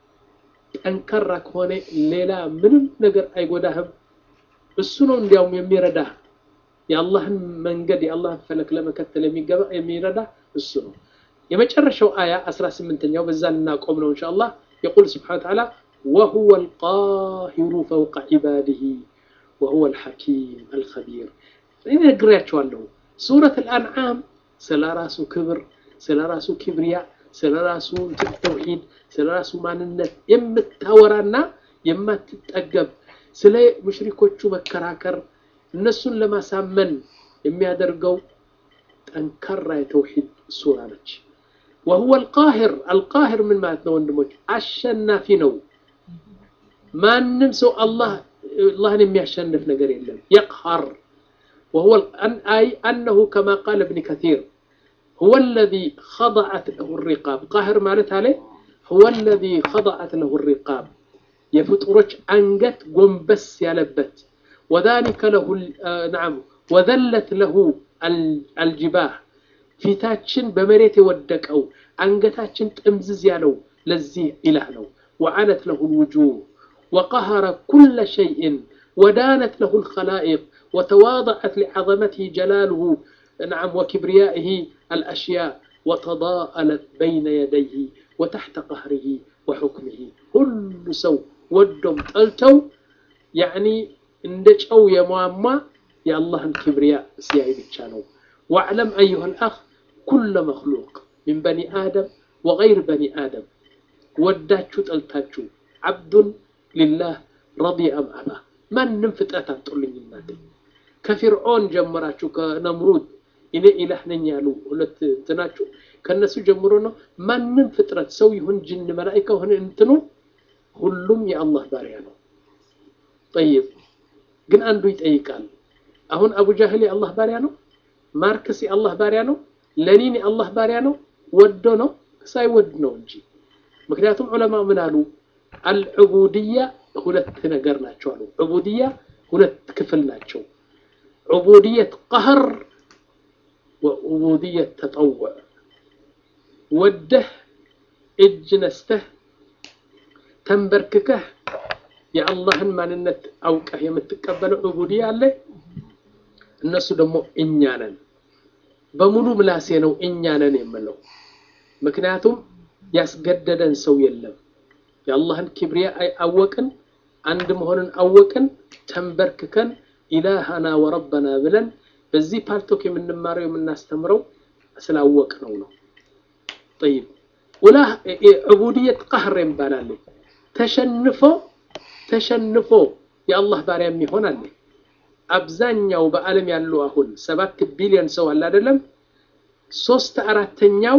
ጠንካራ ከሆነ ሌላ ምንም ነገር አይጎዳህም። እሱ ነው እንዲያውም የሚረዳህ የአላህን መንገድ የአላህን ፈለክ ለመከተል የሚገባ የሚረዳ እሱ ነው። የመጨረሻው አያ 18ኛው በዛ ልናቆም ነው ኢንሻአላህ። የቁል ስብሓነ ወተዓላ ወሁወ አልቃሂሩ ፈውቀ ዒባዲሂ ወሁወ አልሐኪም አልኸቢር። እኔ ነግሬያቸዋለሁ። ሱረት አልአንዓም ስለ ራሱ ክብር፣ ስለ ራሱ ኪብሪያ፣ ስለ ራሱ ተውሂድ፣ ስለ ራሱ ማንነት የምታወራና የማትጠገብ ስለ ሙሽሪኮቹ መከራከር እነሱን ለማሳመን የሚያደርገው ጠንካራ የተውሂድ ሱራ ነች። ወሁወ አልቃሂር አልቃሂር ምን ማለት ነው ወንድሞች? አሸናፊ ነው። ማንም ሰው አላህ አላህን የሚያሸንፍ ነገር የለም። የቅሀር ወሁወ አይ አነሁ ከማ ቃለ እብን ከቲር ሁወ አለዚ ኸضዐት ለሁ ሪቃብ ቃሂር ማለት አለ ሁወ አለዚ ኸضዐት ለሁ ሪቃብ የፍጡሮች አንገት ጎንበስ ያለበት ወዛሊከ ለሁ ነዓም ወዘለት ለሁ አልጅባህ ፊታችን በመሬት የወደቀው አንገታችን ጥምዝዝ ያለው ለዚህ ኢላህ ነው። ወዓነት ለሁ ልውጁህ ወቀሀረ ኩለ ሸይእን ወዳነት ለሁ ልኸላኢቅ ወተዋضዐት ሊዓظመትህ ጀላልሁ ነዓም ወኪብርያኢህ አልአሽያእ ወተዳአለት በይነ የደይህ ወተሕተ ቀህሪህ ወሑክምህ ሁሉ ሰው ወዶም ጠልተው ያዕኒ እንደ ጨው የሟሟ የአላህን ክብርያ ሲያይ ብቻ ነው። واعلم أيها الأخ كل مخلوق من بني آدم وغير بني آدم وداتشو تلتاتشو عبد لله رضي أم أبا ما ننفت أتاتو لن ينادي كفرعون جمراتشو كنمرود إني إله نيالو ሁለት እንትናችሁ ከነሱ ጀምሮ ነው ማንም ፍጥረት ሰው ይሁን ጅን መላኢካ ሆነ እንትኑ ሁሉም የአላህ ባሪያ ነው ጠይብ ግን አንዱ ይጠይቃል አሁን አቡ ጃህል የአላህ ባሪያ ነው ማርክስ የአላህ ባሪያ ነው። ለኒን የአላህ ባሪያ ነው። ወዶ ነው ሳይወድ ነው እንጂ ምክንያቱም ዑለማ ምን አሉ? አልዑቡድያ ሁለት ነገር ናቸው አሉ። ዑቡድያ ሁለት ክፍል ናቸው። ዑቡድየት ቀህር ወዑቡድየት ተጠውዕ ወደህ እጅ ነስተህ ተንበርክከህ የአላህን ማንነት አውቀህ የምትቀበለው ዑቡድያ አለ። እነሱ ደግሞ እኛ ነን፣ በሙሉ ምላሴ ነው እኛ ነን የምለው። ምክንያቱም ያስገደደን ሰው የለም። የአላህን ኪብሪያ አወቅን፣ አንድ መሆንን አወቅን፣ ተንበርክከን ኢላሃና ወረበና ብለን በዚህ ፓልቶክ የምንማረው የምናስተምረው ስላወቅነው ነው። ጠይብ ውላ ዑቡድየት ቀህር ይባላል። ተሸንፎ ተሸንፎ የአላህ ባሪያ የሚሆን አለ። አብዛኛው በዓለም ያሉ አሁን ሰባት ቢሊዮን ሰው አለ አይደለም? ሶስት አራተኛው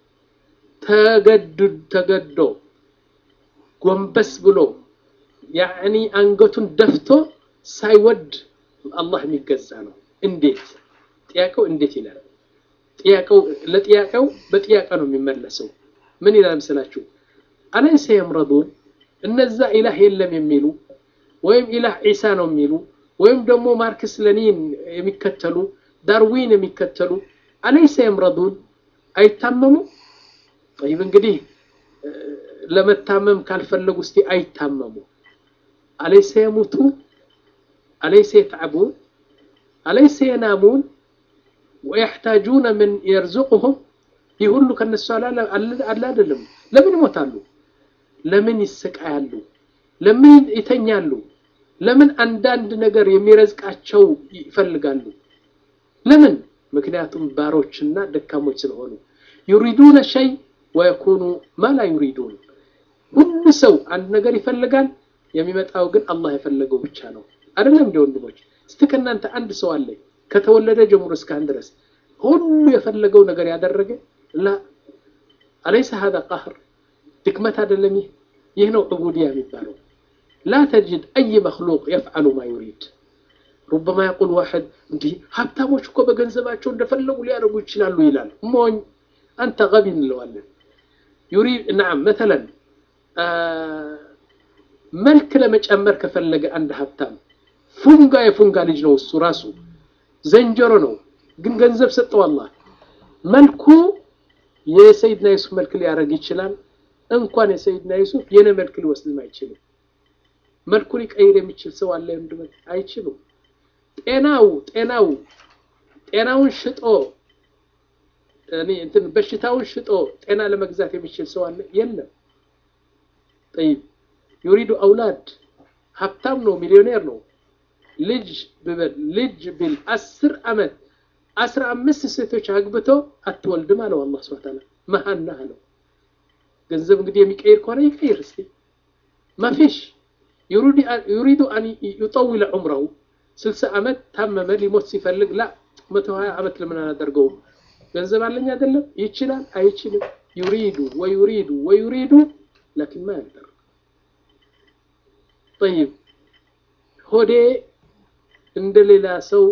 ተገዶ ጎንበስ ብሎ ያዕኒ አንገቱን ደፍቶ ሳይወድ አላህ የሚገዛ ነው። እንዴት? ጥያቄው እንዴት ይላል። ጥያቄው ለጥያቄው በጥያቄ ነው የሚመለሰው። ምን ይላል ምስላችሁ? አለይሰ የምረዱን እነዛ ኢላህ የለም የሚሉ ወይም ኢላህ ዒሳ ነው የሚሉ ወይም ደግሞ ማርክስ ለኒን የሚከተሉ ዳርዊን የሚከተሉ አለይሰ የምረዱን አይታመሙ? ጠይብ እንግዲህ ለመታመም ካልፈለጉ እስቲ አይታመሙ። አለይሰ የሙቱ አለይሰ የተዕቡን አለይሰ የናሙን ወየሕታጁነ ምን የርዙቅሁም ይህ ሁሉ ከነሱ አለ አይደለም። ለምን ይሞታሉ? ለምን ይሰቃያሉ? ለምን ይተኛሉ? ለምን አንዳንድ ነገር የሚረዝቃቸው ይፈልጋሉ? ለምን? ምክንያቱም ባሮችና ደካሞች ስለሆኑ ዩሪዱነ ሸይ ወየኩኑ ማላ ዩሪዱን። ሁሉ ሰው አንድ ነገር ይፈልጋል፣ የሚመጣው ግን አላህ የፈለገው ብቻ ነው። አይደለም እንደ ወንድሞች፣ እስቲ ከእናንተ አንድ ሰው አለ ከተወለደ ጀምሮ እስካሁን ድረስ ሁሉ የፈለገው ነገር ያደረገ ላ አለይሰ ሀዛ ቃህር ድክመት አይደለም። ይህ ይህ ነው ዑቡድያ የሚባለው። ላ ተጅድ አይ መክሉቅ የፍዓሉ ማ ዩሪድ ሩበማ የቁል ዋሕድ እንዲህ ሀብታሞች እኮ በገንዘባቸው እንደፈለጉ ሊያደርጉ ይችላሉ ይላል። ሞኝ አንተ ገቢ እንለዋለን። ዩሪድ ናም መተለን መልክ ለመጨመር ከፈለገ አንድ ሀብታም ፉንጋ የፉንጋ ልጅ ነው እሱ ራሱ ዘንጀሮ ነው፣ ግን ገንዘብ ሰጠው አላህ። መልኩ የሰይድና ዩሱፍ መልክ ሊያደርግ ይችላል። እንኳን የሰይድና ዩሱፍ የኔ መልክ ሊወስድም አይችልም። መልኩ ሊቀይር የሚችል ሰው አለ? አይችሉም። ጤናው ጤናው ጤናውን ሽጦ እኔ እንትን በሽታውን ሽጦ ጤና ለመግዛት የሚችል ሰው አለ? የለም። ጠይብ ዩሪዱ አውላድ ሀብታም ነው፣ ሚሊዮኔር ነው። ልጅ ብበል ልጅ ቢል አስር ዓመት አስራ አምስት ሴቶች አግብቶ አትወልድም አለው አላህ ሱብሓነሁ ወተዓላ። መሀና አለው። ገንዘብ እንግዲህ የሚቀይር ከሆነ ይቀይር እስቲ። ማፊሽ ዩሪዱ አን ዩጠዊለ ዑምረሁ ስልሳ ዓመት ታመመ ሊሞት ሲፈልግ ላ መቶ ሀያ ዓመት ለምን አላደርገውም? ገንዘብ አለኝ አይደለም? ይችላል አይችልም? ዩሪዱ ወዩሪዱ ወዩሪዱ ላኪን ማ ያልጠር ጠይብ ሆዴ እንደ ሌላ ሰው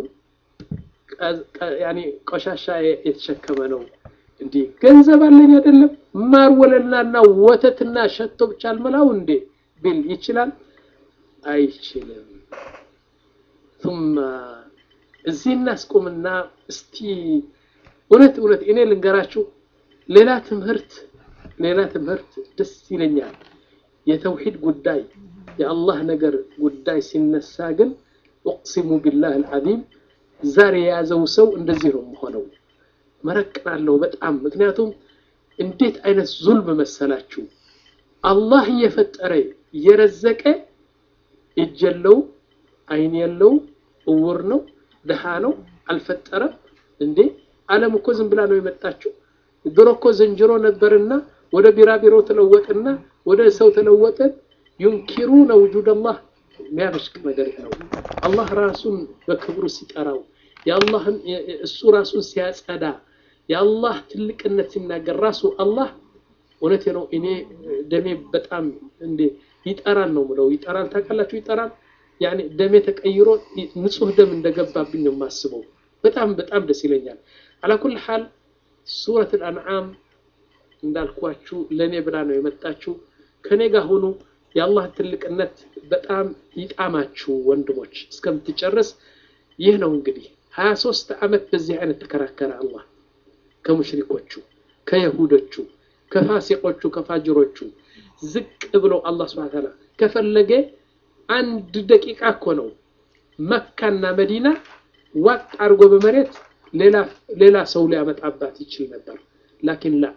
ያኔ ቆሻሻ የተሸከመ ነው። እንዲህ ገንዘብ አለኝ አይደለም? ማር ወለላና ወተትና ሸቶ ብቻ አልመላው እንዴ ቢል ይችላል? አይችልም። ثم እዚህ እናስቆምና እስቲ እውነት እውነት እኔ ልንገራችሁ ሌላ ትምህርት ሌላ ትምህርት ደስ ይለኛል። የተውሂድ ጉዳይ የአላህ ነገር ጉዳይ ሲነሳ ግን ወቅሲሙ ቢላህ አልዓዚም ዛሬ የያዘው ሰው እንደዚህ ነው የሆነው። መረቅናለሁ በጣም ምክንያቱም እንዴት አይነት ዙልም መሰላችሁ! አላህ እየፈጠረ እየረዘቀ እጅ የለው አይን የለው እውር ነው ድሃ ነው አልፈጠረም እንዴ! ዓለም እኮ ዝም ብላ ነው የመጣችው። ድሮ እኮ ዝንጀሮ ነበርና ወደ ቢራቢሮ ተለወጥና ወደ ሰው ተለወጠ። ዩንኪሩነ ውጁድ አላህ የሚያበሽቅ ነገር ነው። አላህ ራሱን በክብሩ ሲጠራው የአላህን እሱ ራሱን ሲያጸዳ የአላህ ትልቅነት ሲናገር ራሱ አላህ እውነቴ ነው። እኔ ደሜ በጣም እንዴ ይጠራል ነው ምለው። ይጠራል ታውቃላችሁ? ይጠራል ያኔ ደሜ ተቀይሮ ንጹህ ደም እንደገባብኝ ነው የማስበው። በጣም በጣም ደስ ይለኛል። አላ ኩል ሐል ሱረት አልአንዓም እንዳልኳችሁ ለእኔ ብላ ነው የመጣችሁ። ከኔ ጋር ሁኑ። የአላህ ትልቅነት በጣም ይጣማችሁ ወንድሞች እስከምትጨርስ። ይህ ነው እንግዲህ ሀያ ሶስት ዓመት በዚህ አይነት ተከራከረ አላህ ከሙሽሪኮቹ፣ ከየሁዶቹ፣ ከፋሲቆቹ፣ ከፋጅሮቹ ዝቅ ብሎ አላህ ስብሐ ተዓላ ከፈለገ አንድ ደቂቃ እኮ ነው መካና መዲና ዋጥ አድርጎ በመሬት ሌላ ሰው ሊያመጣባት ይችል ነበር። ላኪን ላ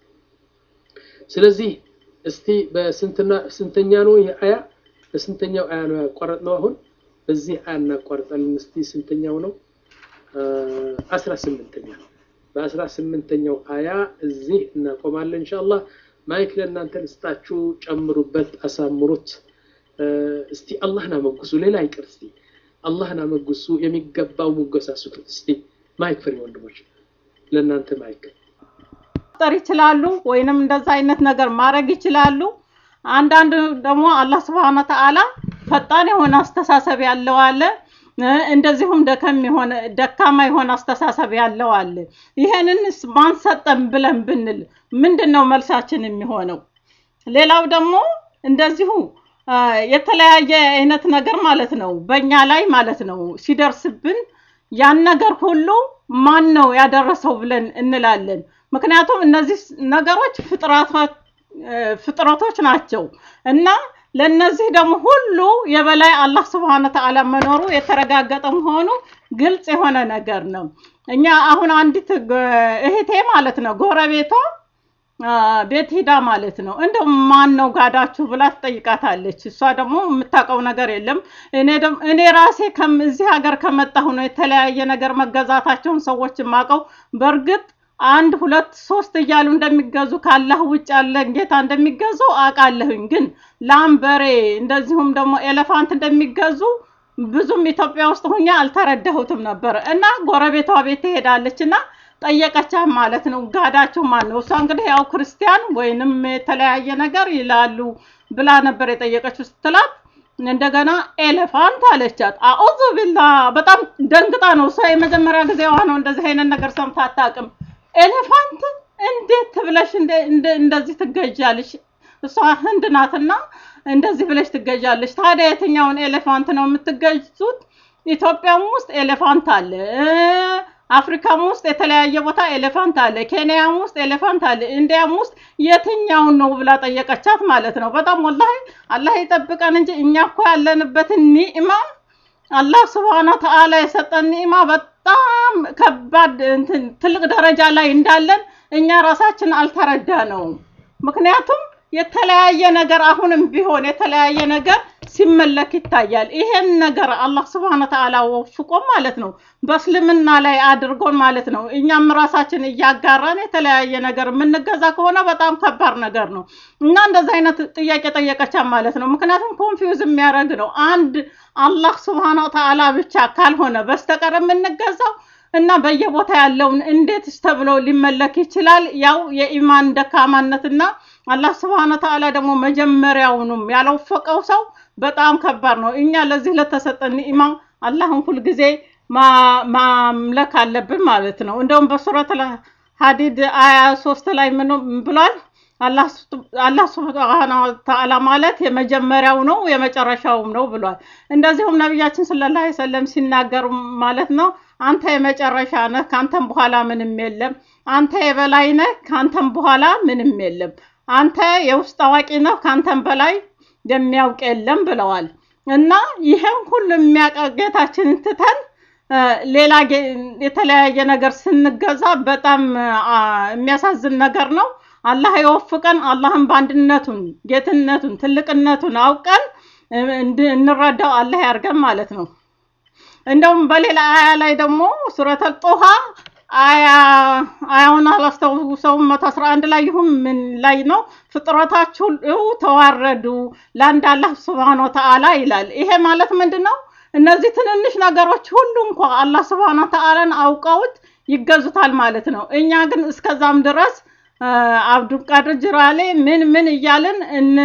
ስለዚህ እስቲ በስንትና ስንተኛ ነው ይህ አያ? በስንተኛው አያ ነው ያቋረጥነው? አሁን በዚህ አያ እናቋርጣለን። እስቲ ስንተኛው ነው? አስራ ስምንተኛ በአስራ ስምንተኛው አያ እዚህ እናቆማለን ኢንሻአላህ። ማይክ ለእናንተ ልስጣችሁ፣ ጨምሩበት፣ አሳምሩት። እስቲ አላህን አመጉሱ። ሌላ አይቀር እስቲ አላህን አመጉሱ። የሚገባው ሙገሳ ስጡት። እስቲ ማይክ ፍሪ ወንድሞች፣ ለእናንተ ማይክ መፍጠር ይችላሉ፣ ወይንም እንደዛ አይነት ነገር ማድረግ ይችላሉ። አንዳንድ ደግሞ አላህ ስብሐነ ወተዓላ ፈጣን የሆነ አስተሳሰብ ያለው አለ፣ እንደዚሁም ደከም የሆነ ደካማ የሆነ አስተሳሰብ ያለው አለ። ይሄንንስ ማን ሰጠን ብለን ብንል ምንድን ነው መልሳችን የሚሆነው? ሌላው ደግሞ እንደዚሁ የተለያየ አይነት ነገር ማለት ነው በእኛ ላይ ማለት ነው ሲደርስብን ያን ነገር ሁሉ ማን ነው ያደረሰው ብለን እንላለን። ምክንያቱም እነዚህ ነገሮች ፍጥረቶች ናቸው እና ለነዚህ ደግሞ ሁሉ የበላይ አላህ ስብሐነ ወተዓላ መኖሩ የተረጋገጠ መሆኑ ግልጽ የሆነ ነገር ነው። እኛ አሁን አንዲት እህቴ ማለት ነው ጎረቤቷ ቤት ሂዳ ማለት ነው እንደው ማን ነው ጋዳችሁ ብላ ትጠይቃታለች። እሷ ደግሞ የምታውቀው ነገር የለም። እኔ ደግሞ እኔ ራሴ እዚህ ሀገር ከመጣሁ ነው የተለያየ ነገር መገዛታቸውን ሰዎች የማውቀው። በእርግጥ አንድ ሁለት ሶስት እያሉ እንደሚገዙ ካላህ ውጭ ያለን ጌታ እንደሚገዙ አውቃለሁኝ። ግን ላም፣ በሬ እንደዚሁም ደግሞ ኤሌፋንት እንደሚገዙ ብዙም ኢትዮጵያ ውስጥ ሁኛ አልተረዳሁትም ነበር እና ጎረቤቷ ቤት ትሄዳለች እና ጠየቀቻት ማለት ነው። ጋዳችሁ ማን ነው? እሷ እንግዲህ ያው ክርስቲያን ወይንም የተለያየ ነገር ይላሉ ብላ ነበር የጠየቀችው ስትላት እንደገና ኤሌፋንት አለቻት። አዑዙ ቢላ በጣም ደንግጣ ነው እሷ የመጀመሪያ ጊዜዋ ነው እንደዚህ አይነት ነገር ሰምታ አታውቅም። ኤሌፋንት እንዴት ብለሽ እንደዚህ ትገዣለሽ? እሷ ህንድ ናትና እንደዚህ ብለሽ ትገዣለሽ። ታዲያ የትኛውን ኤሌፋንት ነው የምትገዙት? ኢትዮጵያም ውስጥ ኤሌፋንት አለ፣ አፍሪካም ውስጥ የተለያየ ቦታ ኤሌፋንት አለ፣ ኬንያም ውስጥ ኤሌፋንት አለ፣ ኢንዲያም ውስጥ የትኛውን ነው ብላ ጠየቀቻት ማለት ነው። በጣም ወላሂ አላህ ይጠብቀን እንጂ እኛ እኮ ያለንበትን ኒዕማ አላህ ስብሐነ ወተዓላ የሰጠን ኒዕማ በጣም ከባድ እንትን ትልቅ ደረጃ ላይ እንዳለን እኛ ራሳችን አልተረዳ ነው። ምክንያቱም የተለያየ ነገር አሁንም ቢሆን የተለያየ ነገር ሲመለክ ይታያል። ይሄን ነገር አላህ ስብሐነ ወተዓላ ወፍቆ ማለት ነው በእስልምና ላይ አድርጎን ማለት ነው እኛም ራሳችን እያጋራን የተለያየ ነገር የምንገዛ ከሆነ በጣም ከባድ ነገር ነው እና እንደዚህ አይነት ጥያቄ ጠየቀቻት ማለት ነው። ምክንያቱም ኮንፊውዝ የሚያደርግ ነው። አንድ አላህ ስብሐነ ወተዓላ ብቻ ካልሆነ በስተቀር የምንገዛው እና በየቦታ ያለውን እንዴትስ ተብሎ ሊመለክ ይችላል? ያው የኢማን ደካማነትና አላህ ስብሐነ ወተዓላ ደግሞ መጀመሪያውኑም ያልወፈቀው ሰው በጣም ከባድ ነው። እኛ ለዚህ ለተሰጠን ኒዕማ አላህን ሁልጊዜ ማምለክ አለብን ማለት ነው። እንደውም በሱረት ሀዲድ አያ ሶስት ላይ ምን ብሏል? አላህ ስብሐነ ወተዓላ ማለት የመጀመሪያው ነው የመጨረሻውም ነው ብሏል። እንደዚሁም ነቢያችን ሰለላሁ ዐለይሂ ወሰለም ሲናገሩ ማለት ነው አንተ የመጨረሻ ነህ፣ ካንተም በኋላ ምንም የለም። አንተ የበላይ ነህ፣ ካንተም በኋላ ምንም የለም። አንተ የውስጥ አዋቂ ነህ፣ ካንተም በላይ የሚያውቅ የለም ብለዋል። እና ይህን ሁሉ የሚያውቅ ጌታችንን ትተን ሌላ የተለያየ ነገር ስንገዛ በጣም የሚያሳዝን ነገር ነው። አላህ የወፍቀን። አላህን በአንድነቱን ጌትነቱን ትልቅነቱን አውቀን እንረዳው አላህ ያርገን ማለት ነው። እንደውም በሌላ አያ ላይ ደግሞ ሱረተል ጦሃ አያ አያውን አላስታውሰውም መቶ አስራ አንድ ላይ ይሁን ምን ላይ ነው ፍጥረታችሁ ተዋረዱ ለአንድ አላህ ስብሃነ ወተዓላ ይላል። ይሄ ማለት ምንድን ነው? እነዚህ ትንንሽ ነገሮች ሁሉ እንኳ አላህ ስብሃነ ወተዓላን አውቀውት ይገዙታል ማለት ነው። እኛ ግን እስከዛም ድረስ አብዱልቃድር ጅራሌ ምን ምን እያልን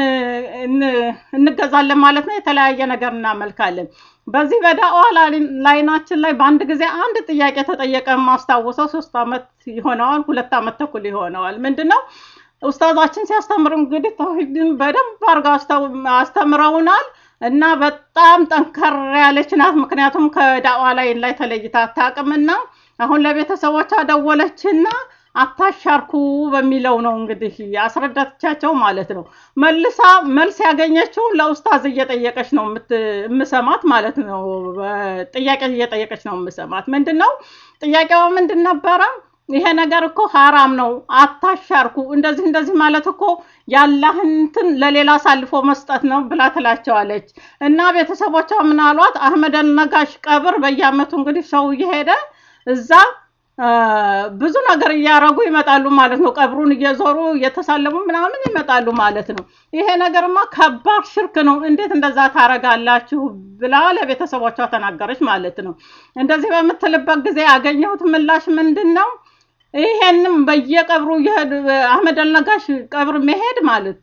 እንገዛለን ማለት ነው። የተለያየ ነገር እናመልካለን። በዚህ በዳዋ ላይናችን ላይ በአንድ ጊዜ አንድ ጥያቄ ተጠየቀ። የማስታውሰው ሶስት ዓመት ይሆነዋል፣ ሁለት ዓመት ተኩል ይሆነዋል። ምንድን ነው ኡስታዛችን ሲያስተምር እንግዲህ ተውሂድን በደንብ አድርገው አስተው- አስተምረውናል እና በጣም ጠንከር ያለች ናት። ምክንያቱም ከዳዋ ላይ ላይ ተለይታ አታውቅምና አሁን ለቤተሰቦቿ ደወለችና አታሻርኩ በሚለው ነው እንግዲህ ያስረዳቻቸው ማለት ነው። መልሳ መልስ ያገኘችው ለኡስታዝ እየጠየቀች ነው የምት- የምሰማት ማለት ነው። ጥያቄ እየጠየቀች ነው የምሰማት። ምንድን ነው ጥያቄዋ ምንድን ነበረ? ይሄ ነገር እኮ ሀራም ነው፣ አታሻርኩ። እንደዚህ እንደዚህ ማለት እኮ ያላህን እንትን ለሌላ አሳልፎ መስጠት ነው ብላ ትላቸዋለች። እና ቤተሰቦቿ ምን አሏት? አህመድ አልነጋሽ ቀብር በየአመቱ እንግዲህ ሰው እየሄደ እዛ አ፣ ብዙ ነገር እያረጉ ይመጣሉ ማለት ነው። ቀብሩን እየዞሩ እየተሳለሙ ምናምን ይመጣሉ ማለት ነው። ይሄ ነገርማ ከባድ ሽርክ ነው፣ እንዴት እንደዛ ታረጋላችሁ ብላ ለቤተሰቦቿ ተናገረች ማለት ነው። እንደዚህ በምትልበት ጊዜ ያገኘሁት ምላሽ ምንድን ነው? ይሄንም በየቀብሩ እየሄዱ አህመድ አልነጋሽ ቀብር መሄድ ማለት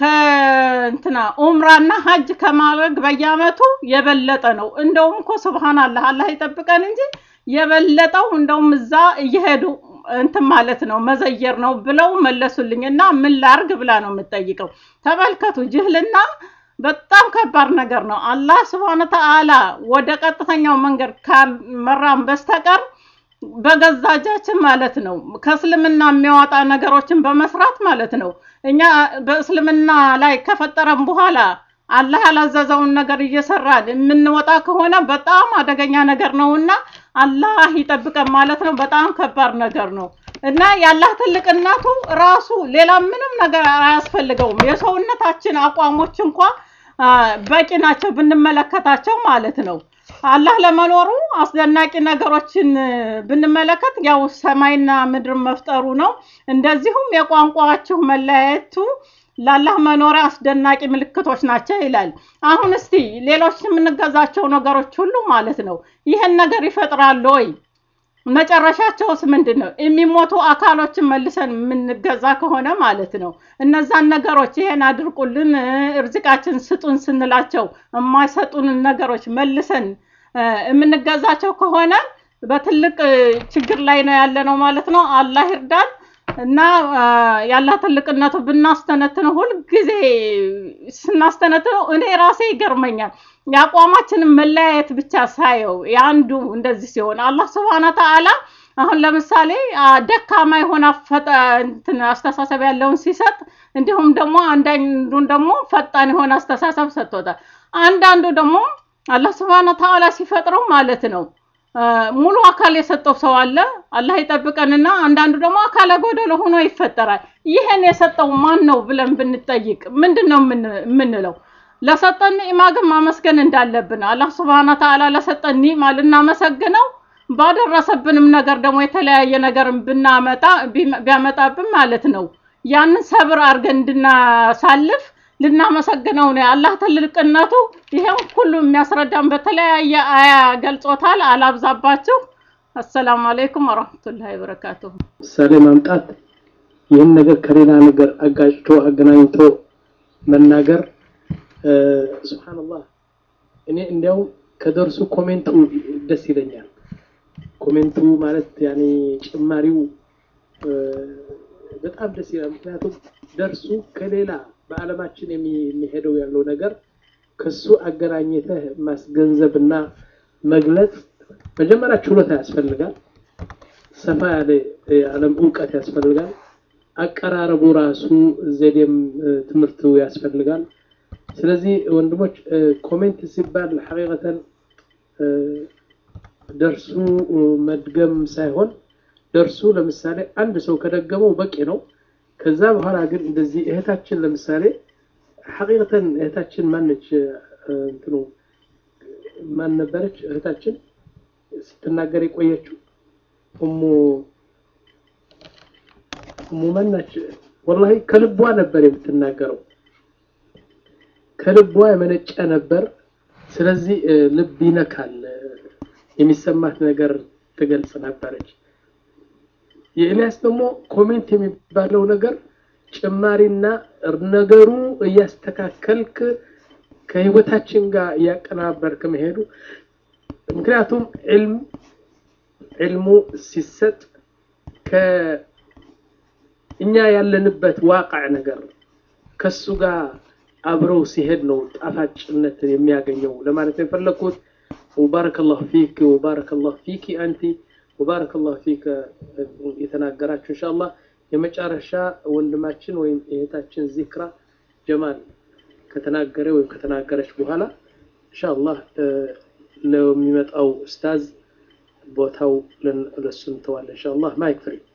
ከእንትና ኡምራና ሀጅ ከማድረግ በየአመቱ የበለጠ ነው። እንደውም እኮ ሱብሃንአላህ አላህ ይጠብቀን እንጂ የበለጠው እንደውም እዛ እየሄዱ እንትን ማለት ነው መዘየር ነው ብለው መለሱልኝ። እና ምን ላርግ ብላ ነው የምትጠይቀው። ተመልከቱ፣ ጅህልና በጣም ከባድ ነገር ነው። አላህ ስብሐነ ተዓላ ወደ ቀጥተኛው መንገድ ካልመራን በስተቀር በገዛ እጃችን ማለት ነው ከእስልምና የሚያወጣ ነገሮችን በመስራት ማለት ነው እኛ በእስልምና ላይ ከፈጠረን በኋላ አላህ ያላዘዘውን ነገር እየሰራን የምንወጣ ከሆነ በጣም አደገኛ ነገር ነው እና አላህ ይጠብቀን ማለት ነው። በጣም ከባድ ነገር ነው እና የአላህ ትልቅነቱ ራሱ ሌላ ምንም ነገር አያስፈልገውም። የሰውነታችን አቋሞች እንኳ አ፣ በቂ ናቸው ብንመለከታቸው ማለት ነው። አላህ ለመኖሩ አስደናቂ ነገሮችን እ፣ ብንመለከት ያው ሰማይና ምድር መፍጠሩ ነው። እንደዚሁም የቋንቋችሁ መለያየቱ ለአላህ መኖሪያ አስደናቂ ምልክቶች ናቸው ይላል። አሁን እስቲ ሌሎች የምንገዛቸው ነገሮች ሁሉ ማለት ነው ይህን ነገር ይፈጥራሉ ወይ? መጨረሻቸውስ ምንድን ነው? የሚሞቱ አካሎችን መልሰን የምንገዛ ከሆነ ማለት ነው እነዛን ነገሮች ይሄን አድርቁልን እ፣ እርዝቃችን ስጡን ስንላቸው የማይሰጡንን ነገሮች መልሰን እ፣ የምንገዛቸው ከሆነ በትልቅ እ፣ ችግር ላይ ነው ያለ ነው ማለት ነው። አላህ ይርዳን እና አ፣ ያላህ ትልቅነቱ ብናስተነትነው ሁልጊዜ ስናስተነትነው እኔ ራሴ ይገርመኛል። የአቋማችንን መለያየት ብቻ ሳየው የአንዱ እንደዚህ ሲሆን አላህ ስብሐነ ተዓላ አሁን ለምሳሌ አ፣ ደካማ የሆነ አፈጠ እንትን አስተሳሰብ ያለውን ሲሰጥ እንዲሁም ደግሞ አንዳንዱን ደግሞ ፈጣን የሆነ አስተሳሰብ ሰጥቶታል። አንዳንዱ ደግሞ አላህ ስብሐነ ተዓላ ሲፈጥረው ማለት ነው አ፣ ሙሉ አካል የሰጠው ሰው አለ። አላህ ይጠብቀንና አንዳንዱ ደግሞ አካለ ጎደሎ ሆኖ ይፈጠራል። ይህን የሰጠው ማን ነው ብለን ብንጠይቅ ምንድን ነው የምን- የምንለው? ለሰጠን ኒዕማ ግን ማመስገን እንዳለብን አላህ ስብሐነ ተዓላ ለሰጠን ኒዕማ ልናመሰግነው ባደረሰብንም ነገር ደግሞ የተለያየ ነገርን ብናመጣ ቢመ- ቢያመጣብን ማለት ነው ያንን ሰብር አድርገን እንድናሳልፍ ልናመሰግነው ነው። የአላህ ትልቅነቱ ይሄን ሁሉ የሚያስረዳን በተለያየ አያ ገልጾታል። አላብዛባችሁ። አሰላሙ አለይኩም ወረህመቱላሂ ወበረካቱሁ። ምሳሌ ማምጣት ይህን ነገር ከሌላ ነገር አጋጭቶ አገናኝቶ መናገር እ፣ ሱብሃንአላህ እኔ እንዲያው ከደርሱ ኮሜንቱ ደስ ይለኛል። ኮሜንቱ ማለት ያኔ ጭማሪው እ፣ በጣም ደስ ይላል። ምክንያቱም ደርሱ ከሌላ በዓለማችን የሚ- የሚሄደው ያለው ነገር ከሱ አገናኝተህ ማስገንዘብና መግለጽ መጀመሪያ ችሎታ ያስፈልጋል። ሰፋ ያለ የዓለም እውቀት ያስፈልጋል። አቀራረቡ ራሱ ዘዴም እ፣ ትምህርቱ ያስፈልጋል። ስለዚህ ወንድሞች እ፣ ኮሜንት ሲባል ሐቂቀተን እ፣ ደርሱ እ፣ መድገም ሳይሆን ደርሱ ለምሳሌ አንድ ሰው ከደገመው በቂ ነው። ከዛ በኋላ ግን እንደዚህ እህታችን ለምሳሌ ሐቂቀተን እህታችን ማነች እ፣ እንትኑ ማን ነበረች እህታችን ስትናገር የቆየችው እሙ እሙ መናች ወላሂ ከልቧ ነበር የምትናገረው ከልቧ የመነጨ ነበር ስለዚህ እ፣ ልብ ይነካል እ፣ የሚሰማት ነገር ትገልጽ ነበረች የኤልያስ ደግሞ ኮሜንት የሚባለው ነገር ጭማሪና ነገሩ እያስተካከልክ ከህይወታችን ጋር እያቀናበርክ መሄዱ ምክንያቱም ዕልም ዕልሙ ሲሰጥ ከ እኛ ያለንበት ዋቃዕ ነገር ከሱ ጋር አብረው ሲሄድ ነው ጣፋጭነትን የሚያገኘው ለማለት ነው የፈለግኩት። ወባረከላሁ ፊክ ወባረከላሁ ፊኪ አንቲ ወባረከላሁ ፊክ የተናገራችሁ ኢንሻአላህ የመጨረሻ ወንድማችን ወይም እህታችን ዚክራ ጀማል ከተናገረ ወይም ከተናገረች በኋላ ኢንሻአላህ ለሚመጣው ኡስታዝ ቦታው ለሱ እንተዋለን ኢንሻአላህ ማይክ ፍሪ